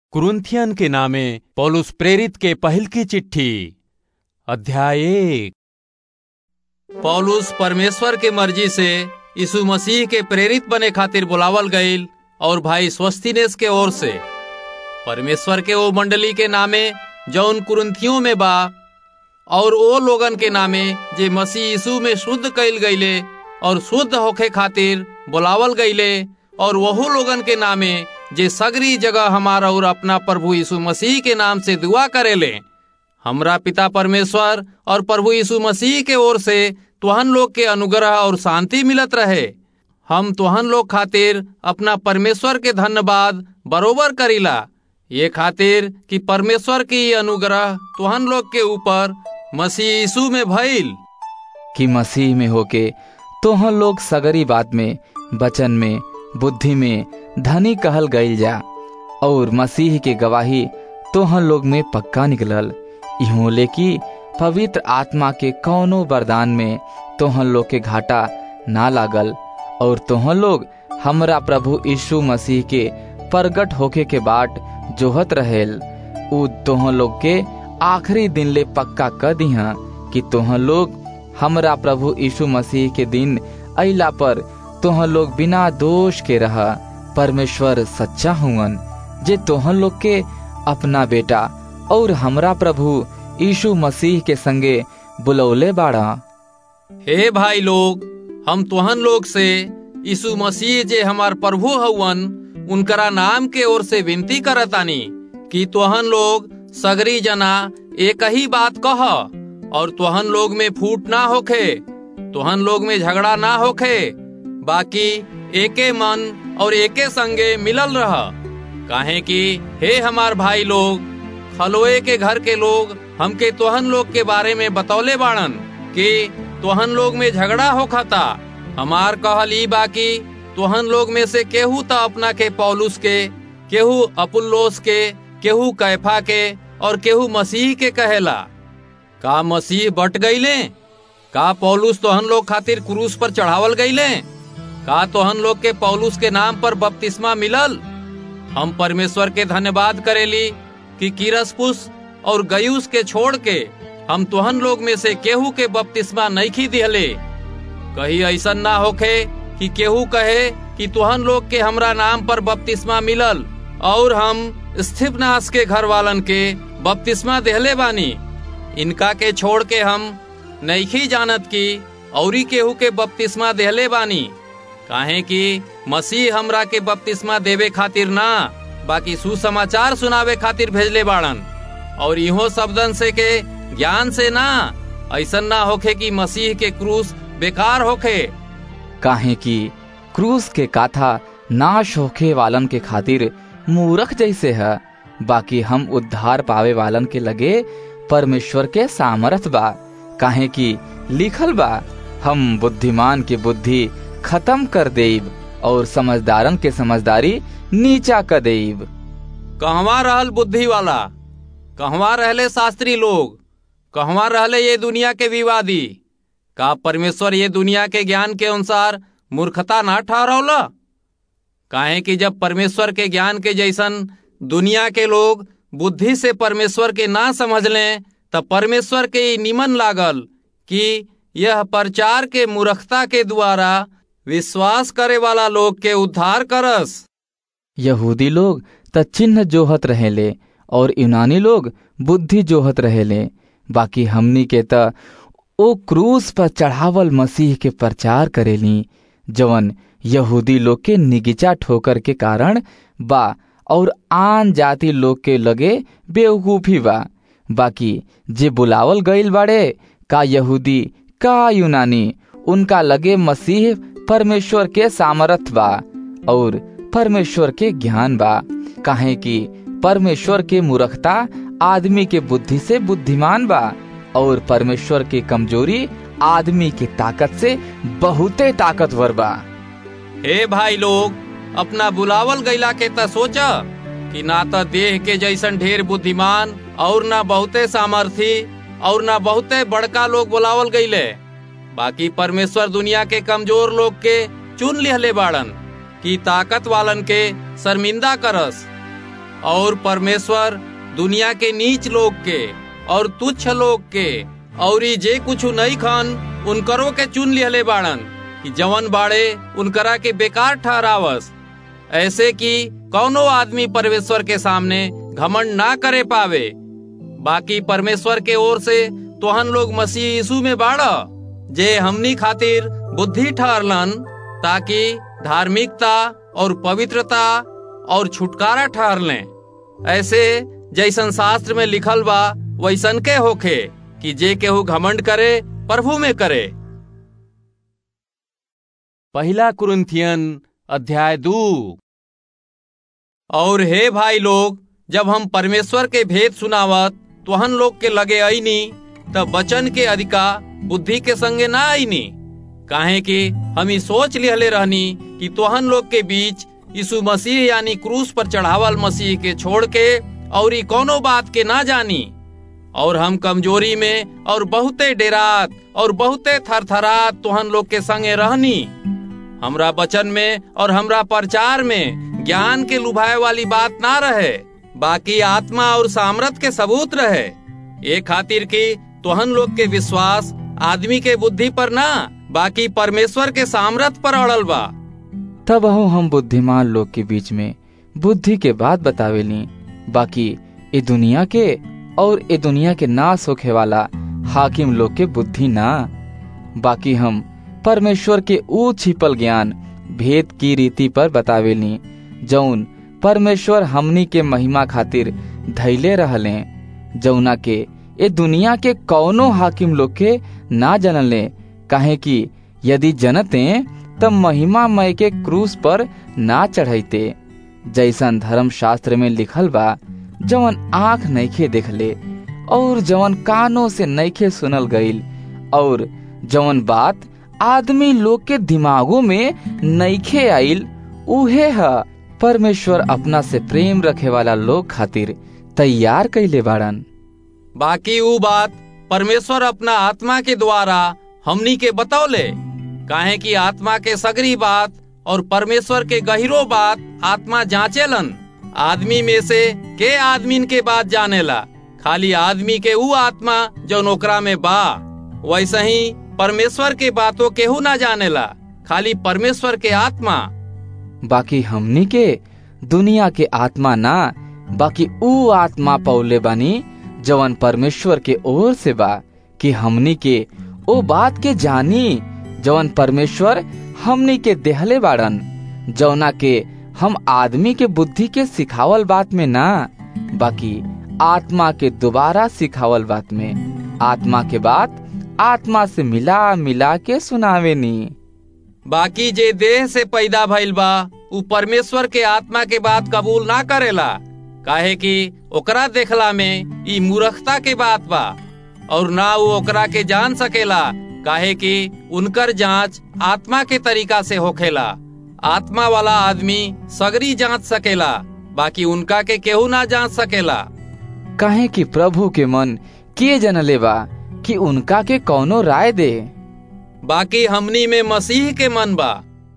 कुरुन्थियन के नामे पौलुस प्रेरित के पहिल की चिट्ठी अध्याय एक पौलुस परमेश्वर के मर्जी से यीशु मसीह के प्रेरित बने खातिर बुलावल गईल और भाई स्वस्तिनेस के ओर से परमेश्वर के वो मंडली के नामे जौन कुरुन्थियों में बा और ओ लोगन के नामे जे मसीह यीशु में शुद्ध कईल गईले और शुद्ध होखे खातिर बुलावल गईले और वहू लोगन के नामे जे सगरी जगह हमारा और अपना प्रभु यीशु मसीह के नाम से दुआ करेले हमरा पिता परमेश्वर और प्रभु यीशु मसीह के ओर से तुहन लोग के अनुग्रह और शांति मिलत रहे हम तुहन लोग खातिर अपना परमेश्वर के धन्यवाद बरोबर करीला ये खातिर कि परमेश्वर की ये अनुग्रह तुहन लोग के ऊपर मसीह यीशु में भइल कि मसीह में होके तोहन लोग सगरी बात में वचन में बुद्धि में धनी कहल गईल जा और मसीह के गवाही तोहन लोग में पक्का निकलल इहों ले कि पवित्र आत्मा के कौनो वरदान में तोहन लोग के घाटा ना लागल और तोहन लोग हमरा प्रभु यीशु मसीह के प्रगट होके के बाट जोहत रहेल उ तोहन लोग के आखिरी दिन ले पक्का कर दिहा कि तोहन लोग हमरा प्रभु यीशु मसीह के दिन अइला पर तोहन लोग बिना दोष के रहा परमेश्वर सच्चा हुवन जे तोहन लोग के अपना बेटा और हमरा प्रभु यीशु मसीह के संगे बुलौले बाड़ा हे भाई लोग हम तुहन लोग से यीशु मसीह जे हमार प्रभु हवन उनकरा नाम के ओर से विनती करतानी कि तुहन लोग सगरी जना एक ही बात कह और तुहन लोग में फूट ना होखे तुहन लोग में झगड़ा ना होखे बाकी एके मन और एके संगे मिलल रह काहे कि हे हमार भाई लोग खलोए के घर के लोग हमके तोहन लोग के बारे में बतौले बाड़न कि तोहन लोग में झगड़ा होखता हमार कहल ई बाकी तोहन लोग में से केहू त अपना के पौलुस के केहू अपुल्लोस के केहू कैफा के और केहू मसीह के कहेला का मसीह बट गईले का पौलुस तोहन लोग खातिर क्रूस पर चढ़ावल गईले का तोहन लोग के पौलुस के नाम पर बपतिस्मा मिलल हम परमेश्वर के धन्यवाद करेली कि किरसपुस और गयूस के छोड़ के हम तुहन लोग में से केहू के बपतिस्मा नहीं खी दिहले कहीं ऐसा ना होखे कि केहू कहे कि तुहन लोग के हमरा नाम पर बपतिस्मा मिलल और हम स्थिपनाश के घर वालन के बपतिस्मा देहले बानी इनका के छोड़ के हम नईखी जानत की औरी केहू के बपतिस्मा देहले बानी काहे कि मसीह हमरा के बपतिस्मा देवे खातिर ना बाकी सुसमाचार सुनावे खातिर भेजले बाड़न और इहो शब्दन से के ज्ञान से ना ऐसा ना होखे कि मसीह के क्रूस बेकार होखे काहे कि क्रूस के काथा नाश होखे वालन के खातिर मूरख जैसे है बाकी हम उद्धार पावे वालन के लगे परमेश्वर के सामर्थ बा काहे कि लिखल बा हम बुद्धिमान की बुद्धि खत्म कर देब और समझदारन के समझदारी नीचा कर देब कहवा रहल बुद्धि वाला कहवा रहले शास्त्री लोग कहवा रहले ये दुनिया के विवादी का परमेश्वर ये दुनिया के ज्ञान के अनुसार मूर्खता ना ठहरौला काहे कि जब परमेश्वर के ज्ञान के जैसन दुनिया के लोग बुद्धि से परमेश्वर के ना समझ लें तब परमेश्वर के निमन लागल कि यह प्रचार के मूर्खता के द्वारा विश्वास करे वाला लोग के उद्धार करस यहूदी लोग त चिन्ह जोहत रहेले और यूनानी लोग बुद्धि जोहत रहेले बाकी हमनी के त ओ क्रूस पर चढ़ावल मसीह के प्रचार करेली जवन यहूदी लोग के निगिचा ठोकर के कारण बा और आन जाति लोग के लगे बेवकूफी बा बाकी जे बुलावल गईल बाड़े का यहूदी का यूनानी उनका लगे मसीह परमेश्वर के सामर्थ बा और परमेश्वर के ज्ञान बा काहे कि परमेश्वर के मूर्खता आदमी के बुद्धि से बुद्धिमान बा और परमेश्वर के कमजोरी आदमी के ताकत से बहुते ताकतवर बा हे भाई लोग अपना बुलावल गैला के त सोचा कि ना तो देह के जैसन ढेर बुद्धिमान और ना बहुते सामर्थी और ना बहुते बड़का लोग बुलावल गईले बाकी परमेश्वर दुनिया के कमजोर लोग के चुन लिहले बाड़न कि ताकत वालन के शर्मिंदा करस और परमेश्वर दुनिया के नीच लोग के और तुच्छ लोग के और जे कुछ नहीं खन उनकरो के चुन लिहले बाड़न कि जवन बाड़े उनकरा के बेकार ठहरावस ऐसे कि कौनो आदमी परमेश्वर के सामने घमंड ना करे पावे बाकी परमेश्वर के ओर से तोहन लोग मसीह यीशु में बाड़ जे हमनी खातिर बुद्धि ठहरलन ताकि धार्मिकता और पवित्रता और छुटकारा ठहर लें ऐसे जैसन शास्त्र में लिखल बा वैसन के होखे कि जे केहू घमंड करे प्रभु में करे पहला कुरुन्थियन अध्याय दू और हे भाई लोग जब हम परमेश्वर के भेद सुनावत तोहन लोग के लगे आईनी तब वचन के अधिका बुद्धि के संगे ना आईनी काहे कि हम ई सोच लिहले रहनी कि तोहन लोग के बीच यीशु मसीह यानी क्रूस पर चढ़ावल मसीह के छोड़ के और ई कोनो बात के ना जानी और हम कमजोरी में और बहुते डेरात और बहुते थरथरात तोहन लोग के संगे रहनी हमरा वचन में और हमरा प्रचार में ज्ञान के लुभाए वाली बात ना रहे बाकी आत्मा और सामर्थ के सबूत रहे ये खातिर की तोहन लोग के विश्वास आदमी के बुद्धि पर ना बाकी परमेश्वर के सामर्थ पर अड़ल बा तब अहो हम बुद्धिमान लोग के बीच में बुद्धि के बात बतावेली बाकी ए दुनिया के और ए दुनिया के नाश होखे वाला हाकिम लोग के बुद्धि ना बाकी हम परमेश्वर के ऊ छिपल ज्ञान भेद की रीति पर बतावेली जौन परमेश्वर हमनी के महिमा खातिर धैले रहले जौना के ए दुनिया के कौनो हाकिम लोग के ना जनले काहे कि यदि जनते तब महिमा मय के क्रूस पर ना चढ़ैते जैसन धर्म शास्त्र में लिखल बा जवन आंख नइखे देखले और जवन कानों से नइखे सुनल गईल और जवन बात आदमी लोग के दिमागों में नइखे आइल उहे ह परमेश्वर अपना से प्रेम रखे वाला लोग खातिर तैयार कैले बाड़न बाकी ऊ बात परमेश्वर अपना आत्मा के द्वारा हमनी के बतौले काहे कि आत्मा के सगरी बात और परमेश्वर के गहिरो बात आत्मा जांचेलन आदमी में से के आदमीन के बात जानेला खाली आदमी के ऊ आत्मा जो नोकरा में बा वैसे ही परमेश्वर के बातों केहू ना जानेला खाली परमेश्वर के आत्मा बाकी हमनी के दुनिया के आत्मा ना बाकी ऊ आत्मा पौले बानी जवन परमेश्वर के ओर से बा कि हमनी के ओ बात के जानी जवन परमेश्वर हमनी के देहले बाड़न जौना के हम आदमी के बुद्धि के सिखावल बात में ना बाकी आत्मा के दोबारा सिखावल बात में आत्मा के बात आत्मा से मिला मिला के सुनावे नी बाकी जे देह से पैदा भइल बा उ परमेश्वर के आत्मा के बात कबूल ना करेला काहे कि ओकरा देखला में ई मूर्खता के बात बा और ना वो ओकरा के जान सकेला काहे कि उनकर जांच आत्मा के तरीका से होखेला आत्मा वाला आदमी सगरी जांच सकेला बाकी उनका के केहू ना जांच सकेला काहे कि प्रभु के मन के जनले बा कि उनका के कौनो राय दे बाकी हमनी में मसीह के मन बा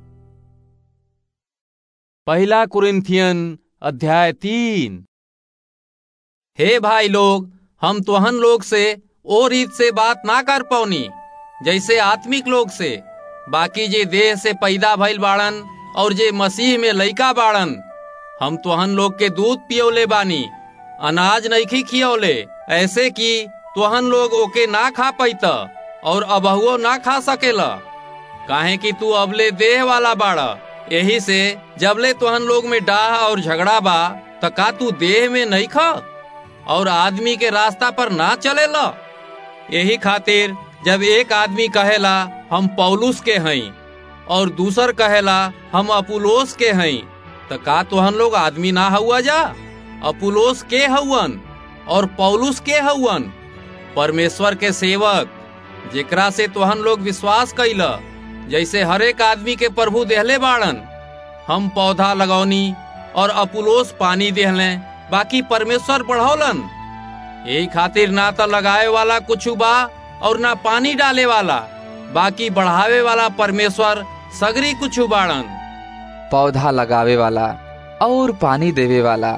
पहला कुरिन्थियन अध्याय तीन हे भाई लोग हम तोहन लोग से ओ रीत से बात ना कर पौनी जैसे आत्मिक लोग से बाकी जे देह से पैदा भइल बाड़न और जे मसीह में लइका बाड़न हम तोहन लोग के दूध पियोले बानी अनाज नइखी खियौले ऐसे कि तोहन लोग ओके ना खा पैत और अबहुओ ना खा सकेला काहे कि तू अबले देह वाला बाड़ा यही से जबले तोहन लोग में डाह और झगड़ा बा त का तू देह में नहीं खा और आदमी के रास्ता पर ना चलेला यही खातिर जब एक आदमी कहेला हम पौलुस के हई और दूसर कहेला हम अपुलोस के हई त का तोहन लोग आदमी ना हुआ जा अपुलोस के हउवन और पौलुस के हउवन परमेश्वर के सेवक जेकरा से तोहन लोग विश्वास कैला जैसे हरेक आदमी के प्रभु देहले बाड़न हम पौधा लगौनी और अपुलोस पानी देहले बाकी परमेश्वर बढ़ौलन यही खातिर ना तो लगाए वाला कुछ बा और ना पानी डाले वाला बाकी बढ़ावे वाला परमेश्वर सगरी कुछ बाड़न पौधा लगावे वाला और पानी देवे वाला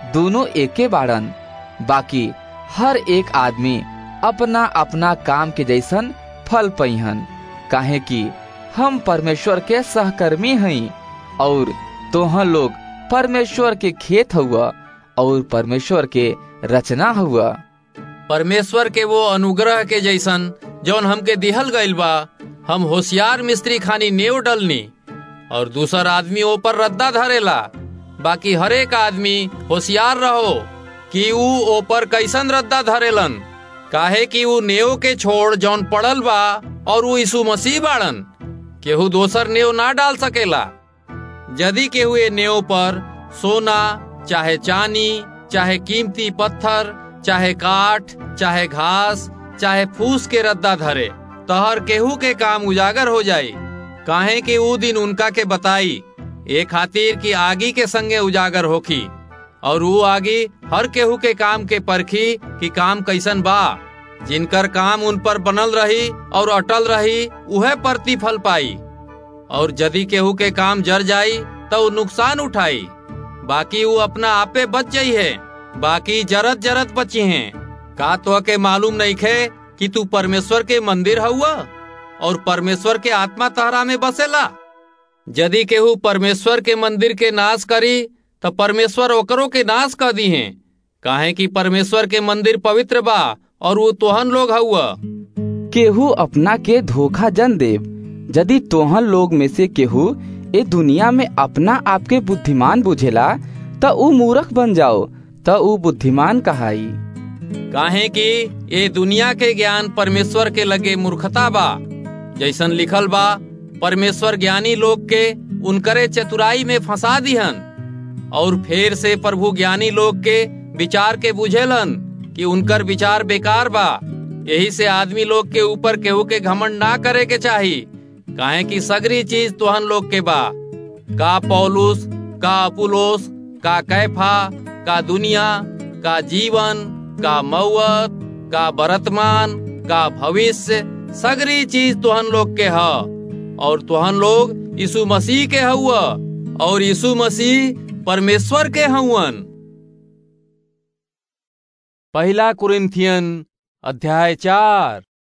दोनों एके बाड़न बाकी हर एक आदमी अपना अपना काम के जैसन फल पैहन काहे कि हम परमेश्वर के सहकर्मी हई और तोहन लोग परमेश्वर के खेत हुआ और परमेश्वर के रचना हुआ परमेश्वर के वो अनुग्रह के जैसन जौन हमके दिहल गइल बा हम होशियार मिस्त्री खानी नेव डलनी और दूसर आदमी ऊपर रद्दा धरेला बाकी हरेक आदमी होशियार रहो कि ऊ ऊपर कैसन रद्दा धरेलन काहे कि ऊ नेव के छोड़ जौन पड़ल बा और ऊ यीशु मसीह बाड़न केहू दोसर नेव ना डाल सकेला यदि केहू ए नेव पर सोना चाहे चांदी चाहे कीमती पत्थर चाहे काठ चाहे घास चाहे फूस के रद्दा धरे तहर केहू के काम उजागर हो जाई काहे कि ऊ दिन उनका के बताई ए खातिर कि आगी के संगे उजागर होखी और वो आगी हर केहू के काम के परखी कि काम कैसन बा जिनकर काम उन पर बनल रही और अटल रही उहे प्रतिफल पाई और यदि केहू के काम जर जाई तो नुकसान उठाई बाकी वो अपना आपे बच जाई है बाकी जरत जरत बची हैं का तो के मालूम नहीं खे कि तू परमेश्वर के मंदिर हुआ और परमेश्वर के आत्मा तहरा में बसेला यदि केहू परमेश्वर के मंदिर के नाश करी तो परमेश्वर ओकरों के नाश कर दी हैं काहे कि परमेश्वर के मंदिर पवित्र बा और वो तोहन लोग हुआ केहू अपना के धोखा जन देव यदि तोहन लोग में से केहू ए दुनिया में अपना आपके बुद्धिमान बुझेला त ऊ मूर्ख बन जाओ त ऊ बुद्धिमान कहाई काहे कि ये दुनिया के ज्ञान परमेश्वर के लगे मूर्खता बा जैसन लिखल बा परमेश्वर ज्ञानी लोग के उनकरे चतुराई में फंसा दिहन और फिर से प्रभु ज्ञानी लोग के विचार के बुझेलन कि उनकर विचार बेकार बा यही से आदमी लोग के ऊपर केहू के घमंड ना करे के चाही काहे कि सगरी चीज तोहन लोग के बा का पौलुस का अपुलोस का कैफा का दुनिया का जीवन का मौत का वर्तमान का भविष्य सगरी चीज तुहन लोग के ह और तुहन लोग यीशु मसीह के हुआ और यीशु मसीह परमेश्वर के हवन पहला कुरिन्थियन अध्याय चार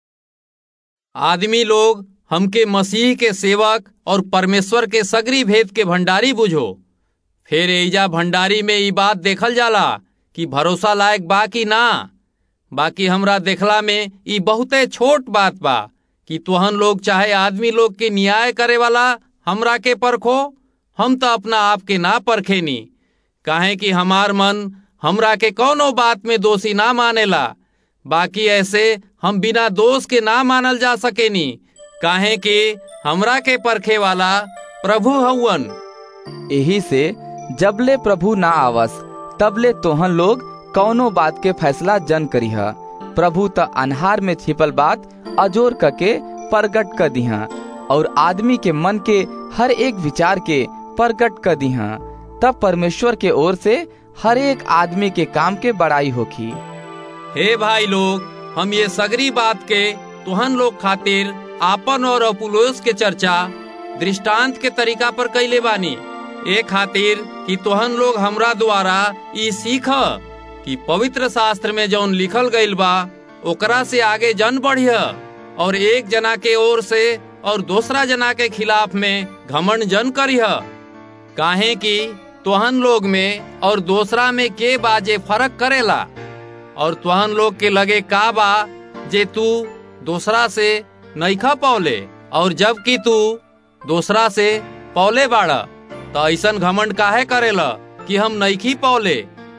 आदमी लोग हमके मसीह के सेवक और परमेश्वर के सगरी भेद के भंडारी बुझो फिर एजा भंडारी में ई बात देखल जाला कि भरोसा लायक बा कि ना बाकी हमरा देखला में ई बहुते छोट बात बा कि तुहन लोग चाहे आदमी लोग के न्याय करे वाला हमरा के परखो हम तो अपना आप के ना परखेनी काहे कि हमार मन हमरा के कौनो बात में दोषी ना मानेला बाकी ऐसे हम बिना दोष के ना मानल जा सकेनी काहे कि हमरा के परखे वाला प्रभु हवन यही से जबले प्रभु ना आवस तबले तोहन लोग कौनो बात के फैसला जन करीह प्रभु त अनहार में छिपल बात अजोर करके प्रकट कर दिहा और आदमी के मन के हर एक विचार के प्रकट कर दिहा तब परमेश्वर के ओर से हर एक आदमी के काम के बड़ाई होखी हे भाई लोग हम ये सगरी बात के तुहन लोग खातिर आपन और अपुलोस के चर्चा दृष्टांत के तरीका पर कैले बानी ए खातिर कि तोहन लोग हमरा द्वारा ई सीख कि पवित्र शास्त्र में जौन लिखल गईल बा ओकरा से आगे जन बढ़िया और एक जना के ओर से और दूसरा जना के खिलाफ में घमंड जन करिह काहे कि तोहन लोग में और दूसरा में के बाजे फर्क करेला और तोहन लोग के लगे का बा जे तू दूसरा से नईखा पौले और जबकि तू दूसरा से पौले बाड़ा तो ऐसन घमंड काहे करेला कि हम नईखी पौले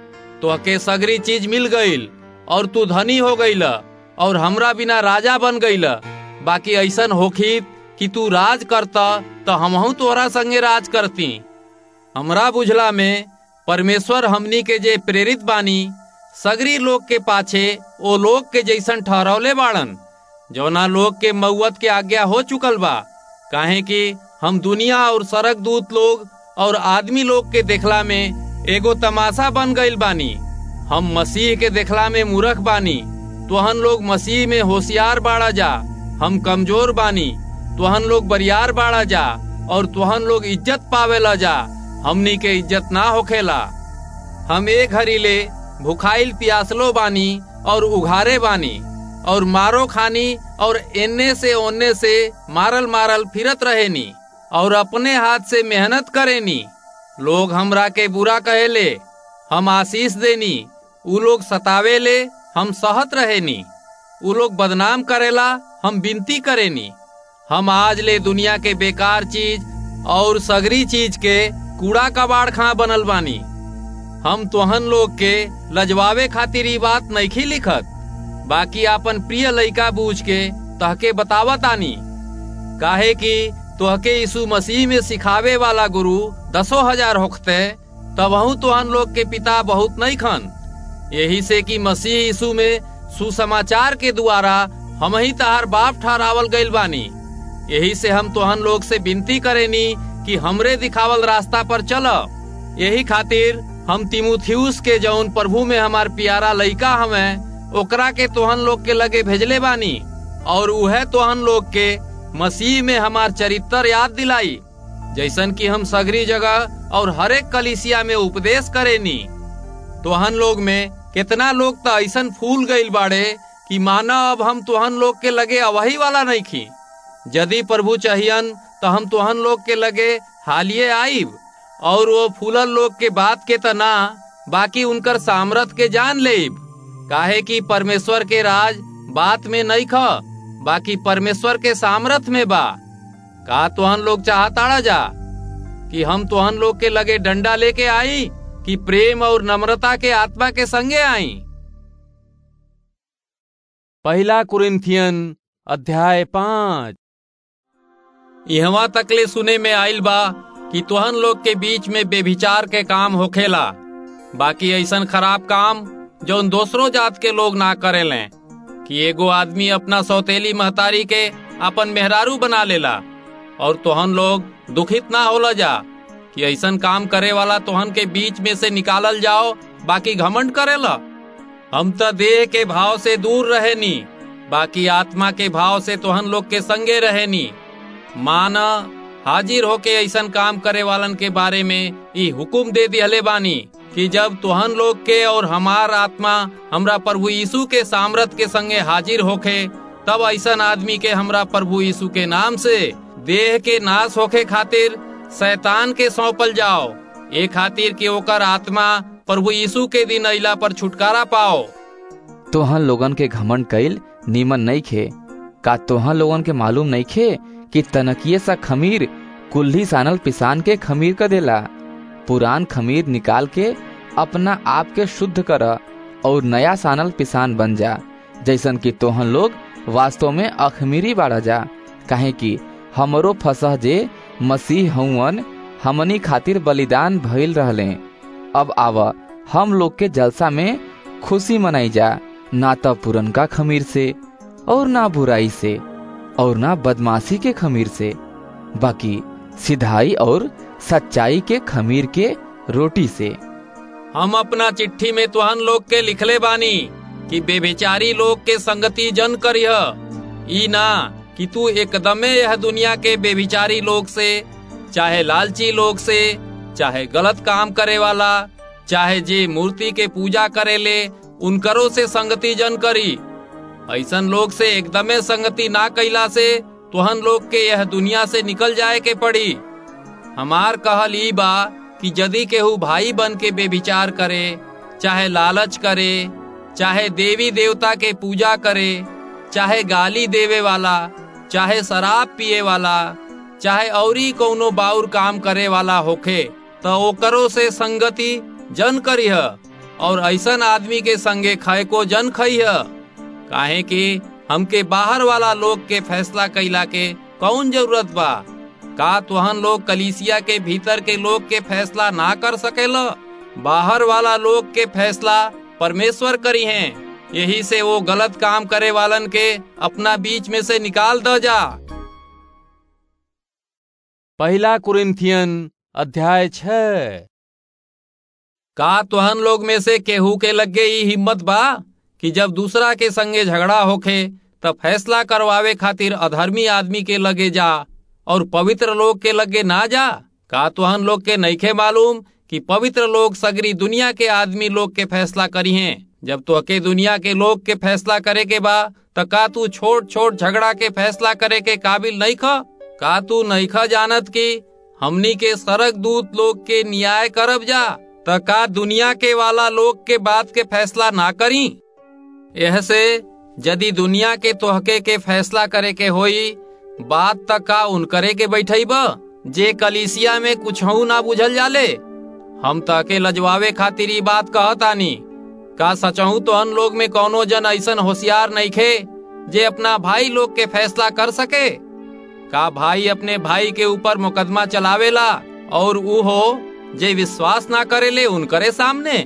तो के सगरी चीज मिल गईल और तू धनी हो गईला और हमरा बिना राजा बन गईला बाकी ऐसन होखी कि तू राज करता तो हमहू तोरा संगे राज करती हमरा बुझला में परमेश्वर हमनी के जे प्रेरित बानी सगरी लोग के पाछे ओ लोग के जैसन ठहरौले बाड़न जौना लोग के मऊत के आज्ञा हो चुकल बा काहे कि हम दुनिया और सड़क दूत लोग और आदमी लोग के देखला में एगो तमाशा बन गईल बानी हम मसीह के देखला में मूर्ख बानी तोहन लोग मसीह में होशियार बाड़ा जा हम कमजोर बानी तोहन लोग बरियार बाड़ा जा और तोहन लोग इज्जत पावेला जा हमनी के इज्जत ना होखेला हम एक घड़ी ले भुखाइल प्यासलो बानी और उघारे बानी और मारो खानी और एने से ओने से मारल मारल फिरत रहेनी और अपने हाथ से मेहनत करेनी लोग हमरा के बुरा कहेले हम आशीष देनी उ लोग सतावे ले हम सहत रहेनी उ लोग बदनाम करेला हम विनती करेनी हम आज ले दुनिया के बेकार चीज और सगरी चीज के कूड़ा कबाड़ खा बनल बानी हम तोहन लोग के लजवावे खातिर ई बात नइखी लिखत बाकी आपन प्रिय लइका बूझ के तहके बतावत आनी काहे कि तोहके यीशु मसीह में सिखावे वाला गुरु दसो हजार होखते तबहू तोहन लोग के पिता बहुत नहीं खन यही से कि मसीह यीशु में सुसमाचार के द्वारा हम ही तहार बाप ठहरावल गइल बानी यही से हम तोहन लोग से विनती करेनी कि हमरे दिखावल रास्ता पर चल यही खातिर हम तिमुथियुस के जौन प्रभु में हमार प्यारा लइका हमें ओकरा के तोहन लोग के लगे भेजले बानी और उहे तोहन लोग के मसीह में हमार चरित्र याद दिलाई जैसन कि हम सगरी जगह और हरेक कलिसिया में उपदेश करेनी तोहन लोग में कितना लोग तो ऐसन फूल गईल बाड़े कि माना अब हम तोहन लोग के लगे अवही वाला नहीं खी यदि प्रभु चाहियन तो हम तोहन लोग के लगे हालिए आईब और वो फूलल लोग के बात के तना बाकी उनकर सामर्थ के जान लेब काहे कि परमेश्वर के राज बात में नहीं ख बाकी परमेश्वर के सामर्थ में बा का तोहन लोग चाहताड़ा जा कि हम तोहन लोग के लगे डंडा लेके आई कि प्रेम और नम्रता के आत्मा के संगे आई पहला कुरिन्थियन अध्याय पाँच यहाँ तकले सुने में आइल बा कि तोहन लोग के बीच में बेभिचार के काम होखेला बाकी ऐसन खराब काम जौन दूसरों जात के लोग ना करेले कि एगो आदमी अपना सौतेली महतारी के अपन मेहरारू बना लेला और तोहन लोग दुखित ना होला जा कि ऐसन काम करे वाला तोहन के बीच में से निकालल जाओ बाकी घमंड करेला हम तो देह के भाव से दूर रहेनी बाकी आत्मा के भाव से तोहन लोग के संगे रहेनी मान हाजिर होके ऐसन काम करे वालन के बारे में ई हुकुम दे दिहले बानी कि जब तोहन लोग के और हमार आत्मा हमरा प्रभु यीशु के सामर्थ के संगे हाजिर होखे तब ऐसन आदमी के हमरा प्रभु यीशु के नाम से देह के नाश होखे खातिर शैतान के सौंपल जाओ ए खातिर कि ओकर आत्मा प्रभु यीशु के दिन अइला पर छुटकारा पाओ तोहन लोगन के घमंड कईल नीमन नहीं खे का तोहन लोगन के मालूम नहीं खे कि तनकिए सा खमीर कुल्ही सानल पिसान के खमीर कर देला पुरान खमीर निकाल के अपना आप के शुद्ध कर और नया सानल पिसान बन जा जैसन कि तोहन लोग वास्तव में अखमीरी बाड़ा जा काहे कि हमरो फसह जे मसीह हउवन हमनी खातिर बलिदान भइल रहले अब आव हम लोग के जलसा में खुशी मनाई जा ना तो पुरनका खमीर से और ना बुराई से और ना बदमाशी के खमीर से बाकी सिधाई और सच्चाई के खमीर के रोटी से हम अपना चिट्ठी में तुहन लोग के लिखले बानी कि बेबेचारी लोग के संगति जन करिह ई ना कि तू एकदमे यह दुनिया के बेबिचारी लोग से चाहे लालची लोग से चाहे गलत काम करे वाला चाहे जे मूर्ति के पूजा करे ले उनकरो से संगति जन करी ऐसन लोग से एकदमे संगति ना कैला से तुहन लोग के यह दुनिया से निकल जाए के पड़ी हमार कहल ई बा कि यदि केहू भाई बन के बेविचार करे चाहे लालच करे चाहे देवी देवता के पूजा करे चाहे गाली देवे वाला चाहे शराब पिए वाला चाहे औरी कौनो बाउर काम करे वाला होखे तो ओकरो से संगति जन करिह और ऐसन आदमी के संगे खाए को जन खइह काहे कि हमके बाहर वाला लोग के फैसला कैला के कौन जरूरत बा का तुहन लोग कलीसिया के भीतर के लोग के फैसला ना कर सकेला बाहर वाला लोग के फैसला परमेश्वर करी हैं यही से वो गलत काम करे वालन के अपना बीच में से निकाल द जा पहला कुरिन्थियन अध्याय छ का तुहन लोग में से केहू के लगे ई हिम्मत बा कि जब दूसरा के संगे झगड़ा होखे तब फैसला करवावे खातिर अधर्मी आदमी के लगे जा और पवित्र लोग के लगे ना जा का तुहन लोग के नईखे मालूम कि पवित्र लोग सगरी दुनिया के आदमी लोग के फैसला करी हैं जब तो अके दुनिया के लोग के फैसला करे के बा त का तू छोट छोट झगड़ा के फैसला करे के काबिल नहीं ख का तू नहीं ख जानत की हमनी के सरक दूत लोग के न्याय करब जा त का दुनिया के वाला लोग के बात के फैसला ना करी यह से यदि दुनिया के तोहके के फैसला करे के होई बात तक का उन करे के बैठई बा जे कलिसिया में कुछ ना बुझल जाले हम तके लजवावे खातिर ई बात कहतानी का सचहू तो अन लोग में कौनो जन ऐसन होशियार नहीं खे जे अपना भाई लोग के फैसला कर सके का भाई अपने भाई के ऊपर मुकदमा चलावेला और ऊ हो जे विश्वास ना करेले उनकरे सामने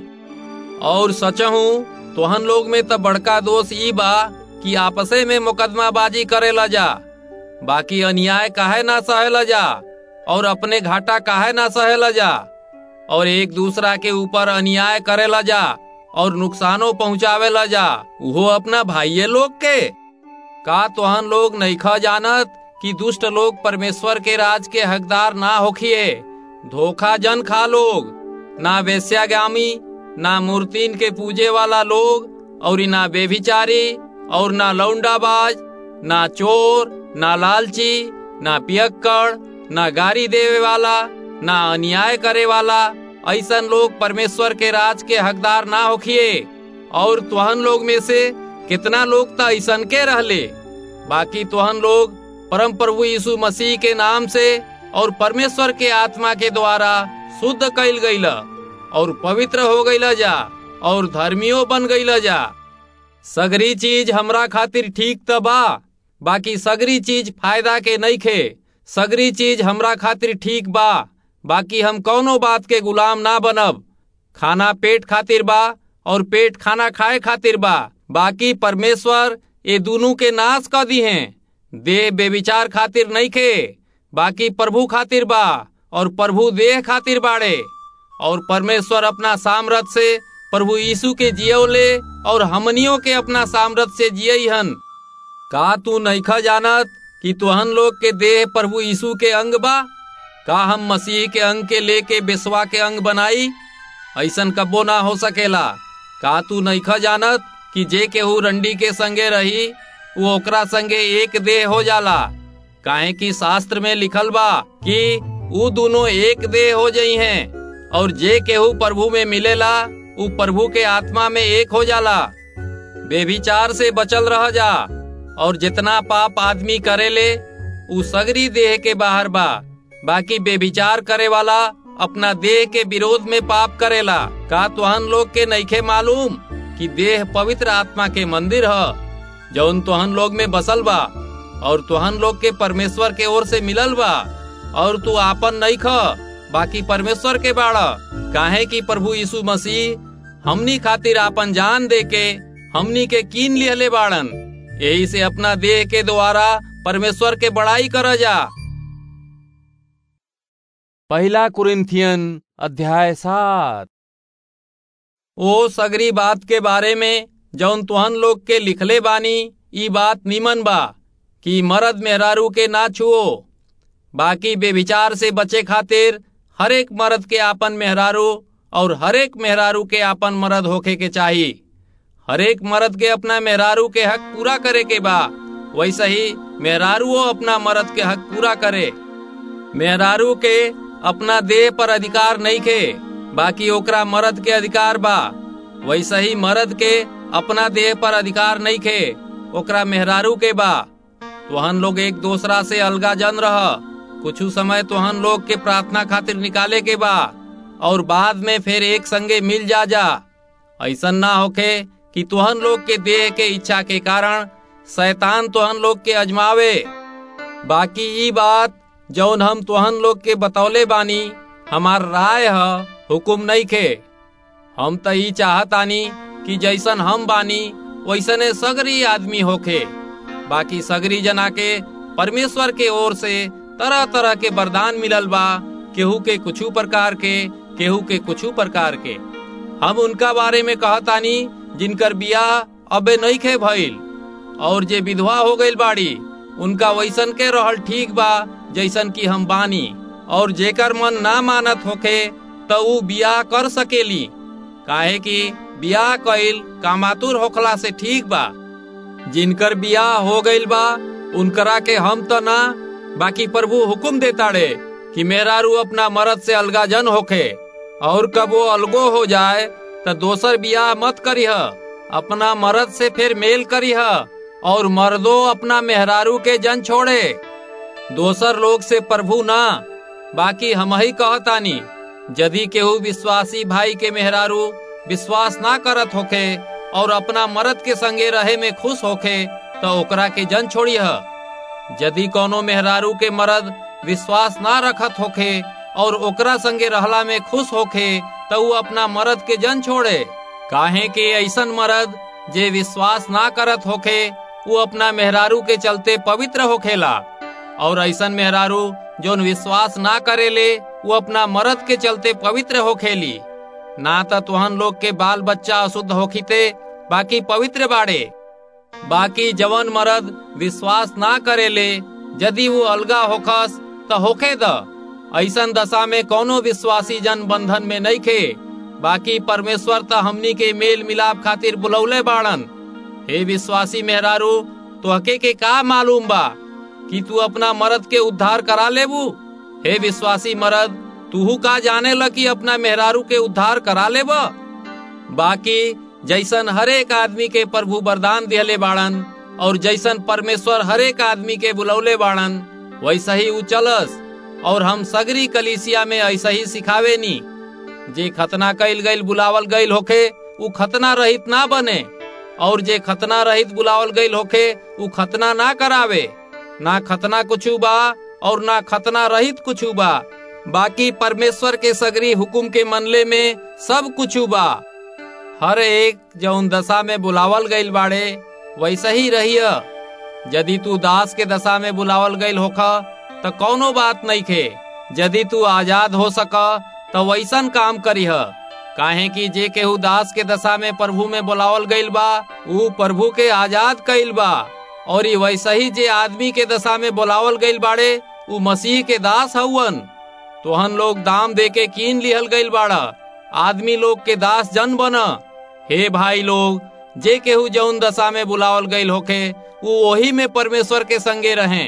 और सचहू तोहन लोग में तो बड़का दोष ई बा कि आपसे में मुकदमाबाजी करेला जा बाकी अन्याय काहे ना सहेला जा और अपने घाटा काहे ना सहेला जा और एक दूसरा के ऊपर अन्याय करेला जा और नुकसानो पहुँचावेला जा वो अपना भाइये लोग के का तोहन लोग नईखा जानत कि दुष्ट लोग परमेश्वर के राज के हकदार ना होखिए धोखा जन खा लोग ना वेश्यागामी ना मूर्तिन के पूजे वाला लोग और ना बेभिचारी और ना लौंडाबाज ना चोर ना लालची ना पियक्कड़ ना गारी देवे वाला ना अन्याय करे वाला ऐसन लोग परमेश्वर के राज के हकदार ना होखिए और तुहन लोग में से कितना लोग तो ऐसन के रहले बाकी तुहन लोग परम प्रभु यीशु मसीह के नाम से और परमेश्वर के आत्मा के द्वारा शुद्ध कैल गईला और पवित्र हो गईला जा और धर्मियों बन गईला जा सगरी चीज हमरा खातिर ठीक त बा बाकी सगरी चीज फायदा के नहीं खे सगरी चीज हमरा खातिर ठीक बा बाकी हम कौनो बात के गुलाम ना बनब खाना पेट खातिर बा और पेट खाना खाए खातिर बा बाकी परमेश्वर ये दोनों के नाश कर दी हैं देह बेविचार खातिर नहीं खे बाकी प्रभु खातिर बा और प्रभु देह खातिर बाड़े और परमेश्वर अपना सामर्थ से प्रभु यीशु के जियोले और हमनियों के अपना सामर्थ से जियई हन का तू नईखा जानत कि तुहन लोग के देह प्रभु यीशु के अंग बा का हम मसीह के अंग के लेके बेसवा के अंग बनाई ऐसन कब्बो ना हो सकेला का तू नईखा जानत कि जे केहू रंडी के संगे रही वो ओकरा संगे एक देह हो जाला काहे कि शास्त्र में लिखल बा कि ऊ दोनों एक देह हो जई हैं और जे केहू प्रभु में मिलेला ऊ प्रभु के आत्मा में एक हो जाला बेभिचार से बचल रह जा और जितना पाप आदमी करेले ऊ सगरी देह के बाहर बा बाकी बेभिचार करे वाला अपना देह के विरोध में पाप करेला का तुहन लोग के नईखे मालूम कि देह पवित्र आत्मा के मंदिर ह जौन तुहन लोग में बसल बा और तुहन लोग के परमेश्वर के ओर से मिलल बा और तू आपन नहीं ख बाकी परमेश्वर के बाड़ा काहे कि प्रभु यीशु मसीह हमनी खातिर आपन जान दे के हमनी के कीन लिहले बाड़न यही से अपना देह के द्वारा परमेश्वर के बड़ाई कर जा पहला कुरिन्थियन अध्याय सात ओ सगरी बात के बारे में जौन तुहन लोग के लिखले बानी ई बात निमन बा कि मर्द मेहरारू के ना छुओ बाकी बेविचार से बचे खातिर हरेक मर्द के आपन मेहरारू और हरेक मेहरारू के आपन मर्द होखे के चाही हरेक मर्द के अपना मेहरारू के हक पूरा करे के बा वैसे ही मेहरारूओ अपना मर्द के हक पूरा करे मेहरारू के अपना देह पर अधिकार नहीं खे बाकी ओकरा मर्द के अधिकार बा वैसे ही मर्द के अपना देह पर अधिकार नहीं खे ओकरा मेहरारू के बा तुहन लोग एक दूसरा से अलगा जन रह कुछ समय तुहन लोग के प्रार्थना खातिर निकाले के बा और बाद में फिर एक संगे मिल जा जा ऐसा ना होके कि तुहन लोग के देह के इच्छा के कारण शैतान तुहन लोग के अजमावे बाकी ई बात जौन हम तुहन लोग के बतौले बानी हमार राय है हुकुम नहीं खे हम तो ई चाहतानी कि जैसन हम बानी वैसने सगरी आदमी होखे बाकी सगरी जना के परमेश्वर के ओर से तरह तरह के वरदान मिलल बा केहू के कुछ प्रकार के केहू के कुछ प्रकार के हम उनका बारे में कहतानी जिनकर बियाह अबे नहीं खे भइल और जे विधवा हो गईल बाड़ी उनका वैसन के रहल ठीक बा जैसन कि हम बानी और जेकर मन ना मानत होखे तो ऊ बियाह कर सकेली काहे कि बियाह कइल कामातुर होखला से ठीक बा जिनकर बियाह हो गइल बा उनकरा के हम तो ना बाकी प्रभु हुकुम देताड़े कि मेहरारू अपना मर्द से अलगा जन होखे और कब वो अलगो हो जाए तो दोसर बियाह मत करीह अपना मर्द से फिर मेल करीह और मर्दो अपना मेहरारू के जन छोड़े दोसर लोग से प्रभु ना बाकी हम ही कहतानी यदि केहू विश्वासी भाई के मेहरारू विश्वास ना करत होखे और अपना मर्द के संगे रहे में खुश होखे तो ओकरा के जन छोड़िह यदि कोनो मेहरारू के मर्द विश्वास ना रखत होखे और ओकरा संगे रहला में खुश होखे तो वो अपना मर्द के जन छोड़े काहे के ऐसन मर्द जे विश्वास ना करत होखे वो अपना मेहरारू के चलते पवित्र होखेला और ऐसन मेहरारू जोन विश्वास ना करेले वो अपना मर्द के चलते पवित्र होखेली ना तो तुहन लोग के बाल बच्चा अशुद्ध होखीते बाकी पवित्र बाड़े बाकी जवन मर्द विश्वास ना करेले यदि वो अलगा होखस तो होखे द ऐसन दशा में कोनो विश्वासी जन बंधन में नहीं खे बाकी परमेश्वर तो हमनी के मेल मिलाप खातिर बुलौले बाड़न हे विश्वासी मेहरारू तो हके के का मालूम बा कि तू अपना मर्द के उद्धार करा लेबू हे विश्वासी मर्द तूहू का जाने ल कि अपना मेहरारू के उद्धार करा लेब बाकी जैसन हरेक आदमी के प्रभु वरदान दिहले बाड़न और जैसन परमेश्वर हरेक आदमी के बुलौले बाड़न वैसा ही उ चलस और हम सगरी कलीसिया में ऐसा ही सिखावे नी जे खतना कैल गईल बुलावल गईल होखे उ खतना रहित ना बने और जे खतना रहित बुलावल गईल होखे उ खतना ना करावे ना खतना कुछू बा और ना खतना रहित कुछू बा बाकी परमेश्वर के सगरी हुकुम के मनले में सब कुछू बा हर एक जौन दशा में बुलावल गईल बाड़े वैसा ही रहिय यदि तू दास के दशा में बुलावल गईल होखा तो कौनो बात नहीं खे यदि तू आजाद हो सका तो वैसन काम करीह काहे कि जे केहू दास के दशा में प्रभु में बुलावल गईल बा ऊ प्रभु के आजाद कईल बा और ये वैसा ही जे आदमी के दशा में बुलावल गईल बाड़े ऊ मसीह के दास हउवन तोहन लोग दाम दे के कीन लिहल गईल बाड़ा आदमी लोग के दास जन बन हे भाई लोग जे केहू जौन दशा में बुलावल गईल होखे वो वही में परमेश्वर के संगे रहें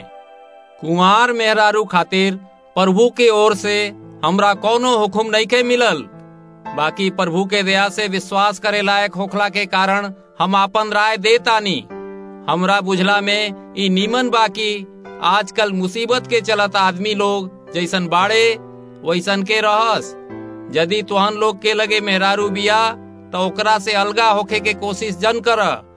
कुंवार मेहरारू खातिर प्रभु के ओर से हमरा कोनो हुकुम नहीं के मिलल बाकी प्रभु के दया से विश्वास करे लायक होखला के कारण हम आपन राय देतानी हमरा बुझला में ई नीमन बाकी आजकल मुसीबत के चलत आदमी लोग जैसन बाड़े वैसन के रहस यदि तुहन लोग के लगे मेहरारू बिया तो ओकरा से अलगा होखे के कोशिश जन कर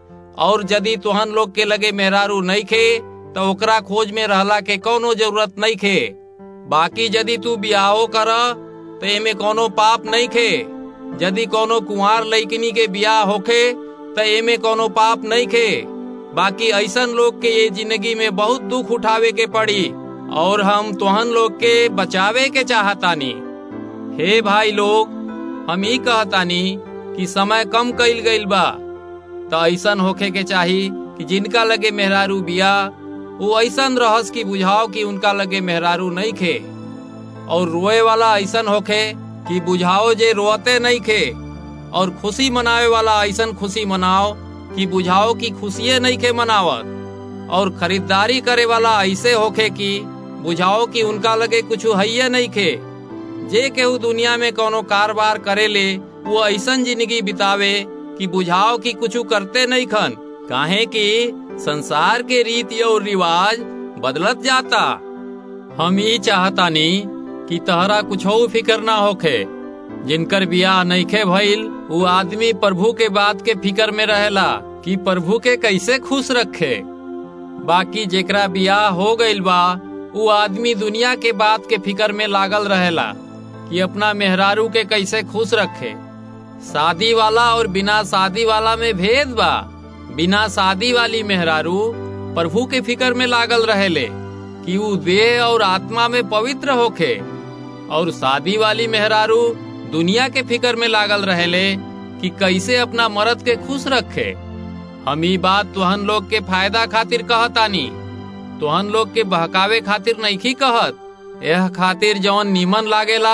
और यदि तुहन लोग के लगे मेहरारू नहीं खे तो ओकरा खोज में रहला के कोनो जरूरत नहीं खे बाकी यदि तू बियाहो कर तो एमे कोनो पाप नहीं खे यदि कोनो कुंवार लइकनी के बियाह होखे तो एमे कोनो पाप नहीं खे बाकी ऐसन लोग के ये जिंदगी में बहुत दुख उठावे के पड़ी और हम तुहन लोग के बचावे के चाहतानी हे भाई लोग हम ही कहतानी कि समय कम कइल गइल बा तो ऐसन होखे के चाही कि जिनका लगे मेहरारू बिया वो ऐसन रहस की बुझाओ कि उनका लगे मेहरारू नहीं खे और रोए वाला ऐसन होखे कि बुझाओ जे रोते नहीं खे और खुशी मनावे वाला ऐसन खुशी मनाओ कि बुझाओ कि खुशिये नहीं के मनावत और खरीदारी करे वाला ऐसे होखे कि बुझाओ कि उनका लगे कुछ है नहीं खे जे केहू दुनिया में कोनो कारोबार करे ले वो ऐसन जिंदगी बितावे कि बुझाओ कि कुछ करते नहीं खन काहे कि संसार के रीति और रिवाज बदलत जाता हम ही चाहतानी कि तहरा कुछ फिक्र ना होखे जिनकर बियाह नईखे भइल वो आदमी प्रभु के बात के फिक्र में रहेला कि प्रभु के कैसे खुश रखे बाकी जेकरा बियाह हो गइल बा वो आदमी दुनिया के बात के फिक्र में लागल रहेला कि अपना मेहरारू के कैसे खुश रखे शादी वाला और बिना शादी वाला में भेद बा बिना शादी वाली मेहरारू प्रभु के फिक्र में लागल रहेले कि वो देह और आत्मा में पवित्र होखे और शादी वाली मेहरारू दुनिया के फिक्र में लागल रहेले कि कैसे अपना मर्द के खुश रखे हम ई बात तुहन लोग के फायदा खातिर कहतानी तुहन लोग के बहकावे खातिर नहीं कहत यह खातिर जौन नीमन लागेला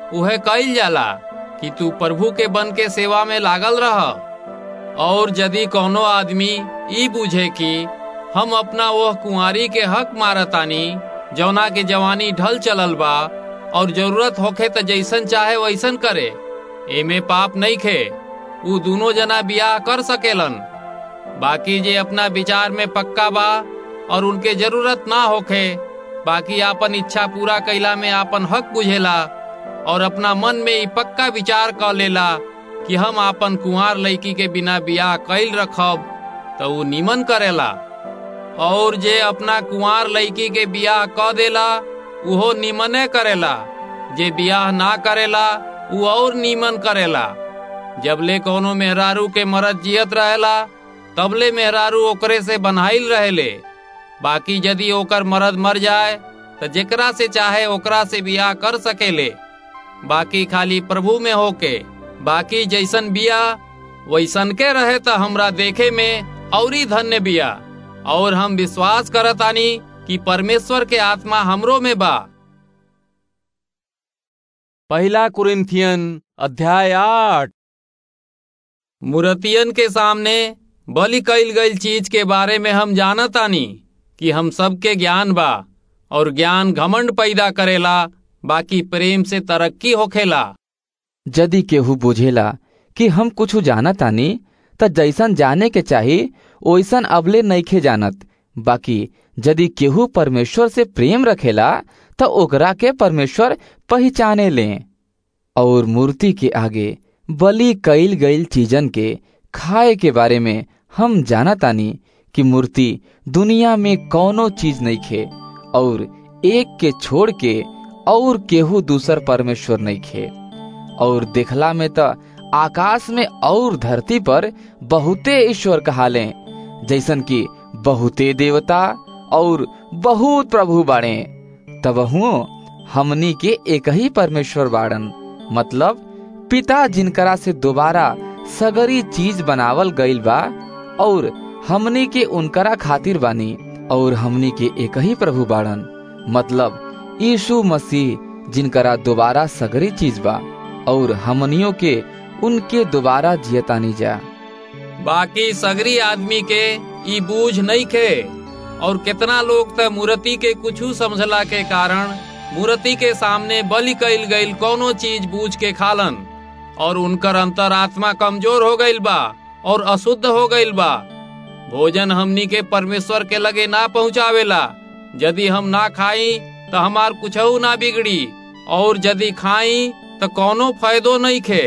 उहे कइल जाला कि तू प्रभु के बन के सेवा में लागल रह और यदि कोनो आदमी ई बुझे कि हम अपना वह कुंवारी के हक मारतानी जौना के जवानी ढल चलल बा और जरूरत होखे त जैसन चाहे वैसन करे एमे पाप नहीं खे उ दोनों जना बियाह कर सकेलन बाकी जे अपना विचार में पक्का बा और उनके जरूरत ना होखे बाकी आपन इच्छा पूरा कैला में आपन हक बुझेला और अपना मन में ई पक्का विचार कर लेला कि हम आपन कुंवार लड़की के बिना बियाह कैल रखब तो उ निमन करेला और जे अपना कुंवार लड़की के बियाह क देला उहो निमने करेला जे बियाह ना करेला उ और निमन करेला जबले कोनो मेहरारू के मरद जियत रहेला तबले मेहरारू ओकरे से बनाइल रहेले बाकी यदि ओकर मरद मर जाए तो जेकरा से चाहे ओकरा से बियाह कर सकेले बाकी खाली प्रभु में होके बाकी जैसन बिया वैसन के रहे तो हमरा देखे में औरी धन्य बिया और हम विश्वास करतानी कि परमेश्वर के आत्मा हमरो में बा पहला कुरिन्थियन अध्याय आठ मूर्तियन के सामने बलि कईल गईल चीज के बारे में हम जानतानी कि हम सबके ज्ञान बा और ज्ञान घमंड पैदा करेला बाकी प्रेम से तरक्की होखेला यदि केहू बुझेला कि हम कुछ जानतानी त जैसन जाने के चाही ओइसन अबले नइखे जानत बाकी यदि केहू परमेश्वर से प्रेम रखेला त ओकरा के परमेश्वर पहचाने ले और मूर्ति के आगे बलि कईल गईल चीजन के खाए के बारे में हम जानतानी कि मूर्ति दुनिया में कौनो चीज नहीं खे और एक के छोड़ के और केहू दूसर परमेश्वर नहीं खे और देखला में त आकाश में और धरती पर बहुते ईश्वर कहाले जैसन कि बहुते देवता और बहुत प्रभु बाड़े तब हमनी के एक ही परमेश्वर बाड़न मतलब पिता जिनकरा से दोबारा सगरी चीज बनावल गईल बा और हमनी के उनकरा खातिर बानी और हमनी के एक ही प्रभु बाड़न मतलब यीशु मसीह जिनकरा दोबारा सगरी चीज बा और हमनियों के उनके दोबारा जियतानी जा बाकी सगरी आदमी के ई बूझ नहीं खे और कितना लोग त मूर्ति के कुछ समझला के कारण मूर्ति के सामने बलि कईल गईल कोनो चीज बूझ के खालन और उनकर अंतरात्मा कमजोर हो गईल बा और अशुद्ध हो गईल बा भोजन हमनी के परमेश्वर के लगे ना पहुँचावेला यदि हम ना खाई तो हमार कुछ ना बिगड़ी और यदि खाई तो कोनो फायदो नहीं खे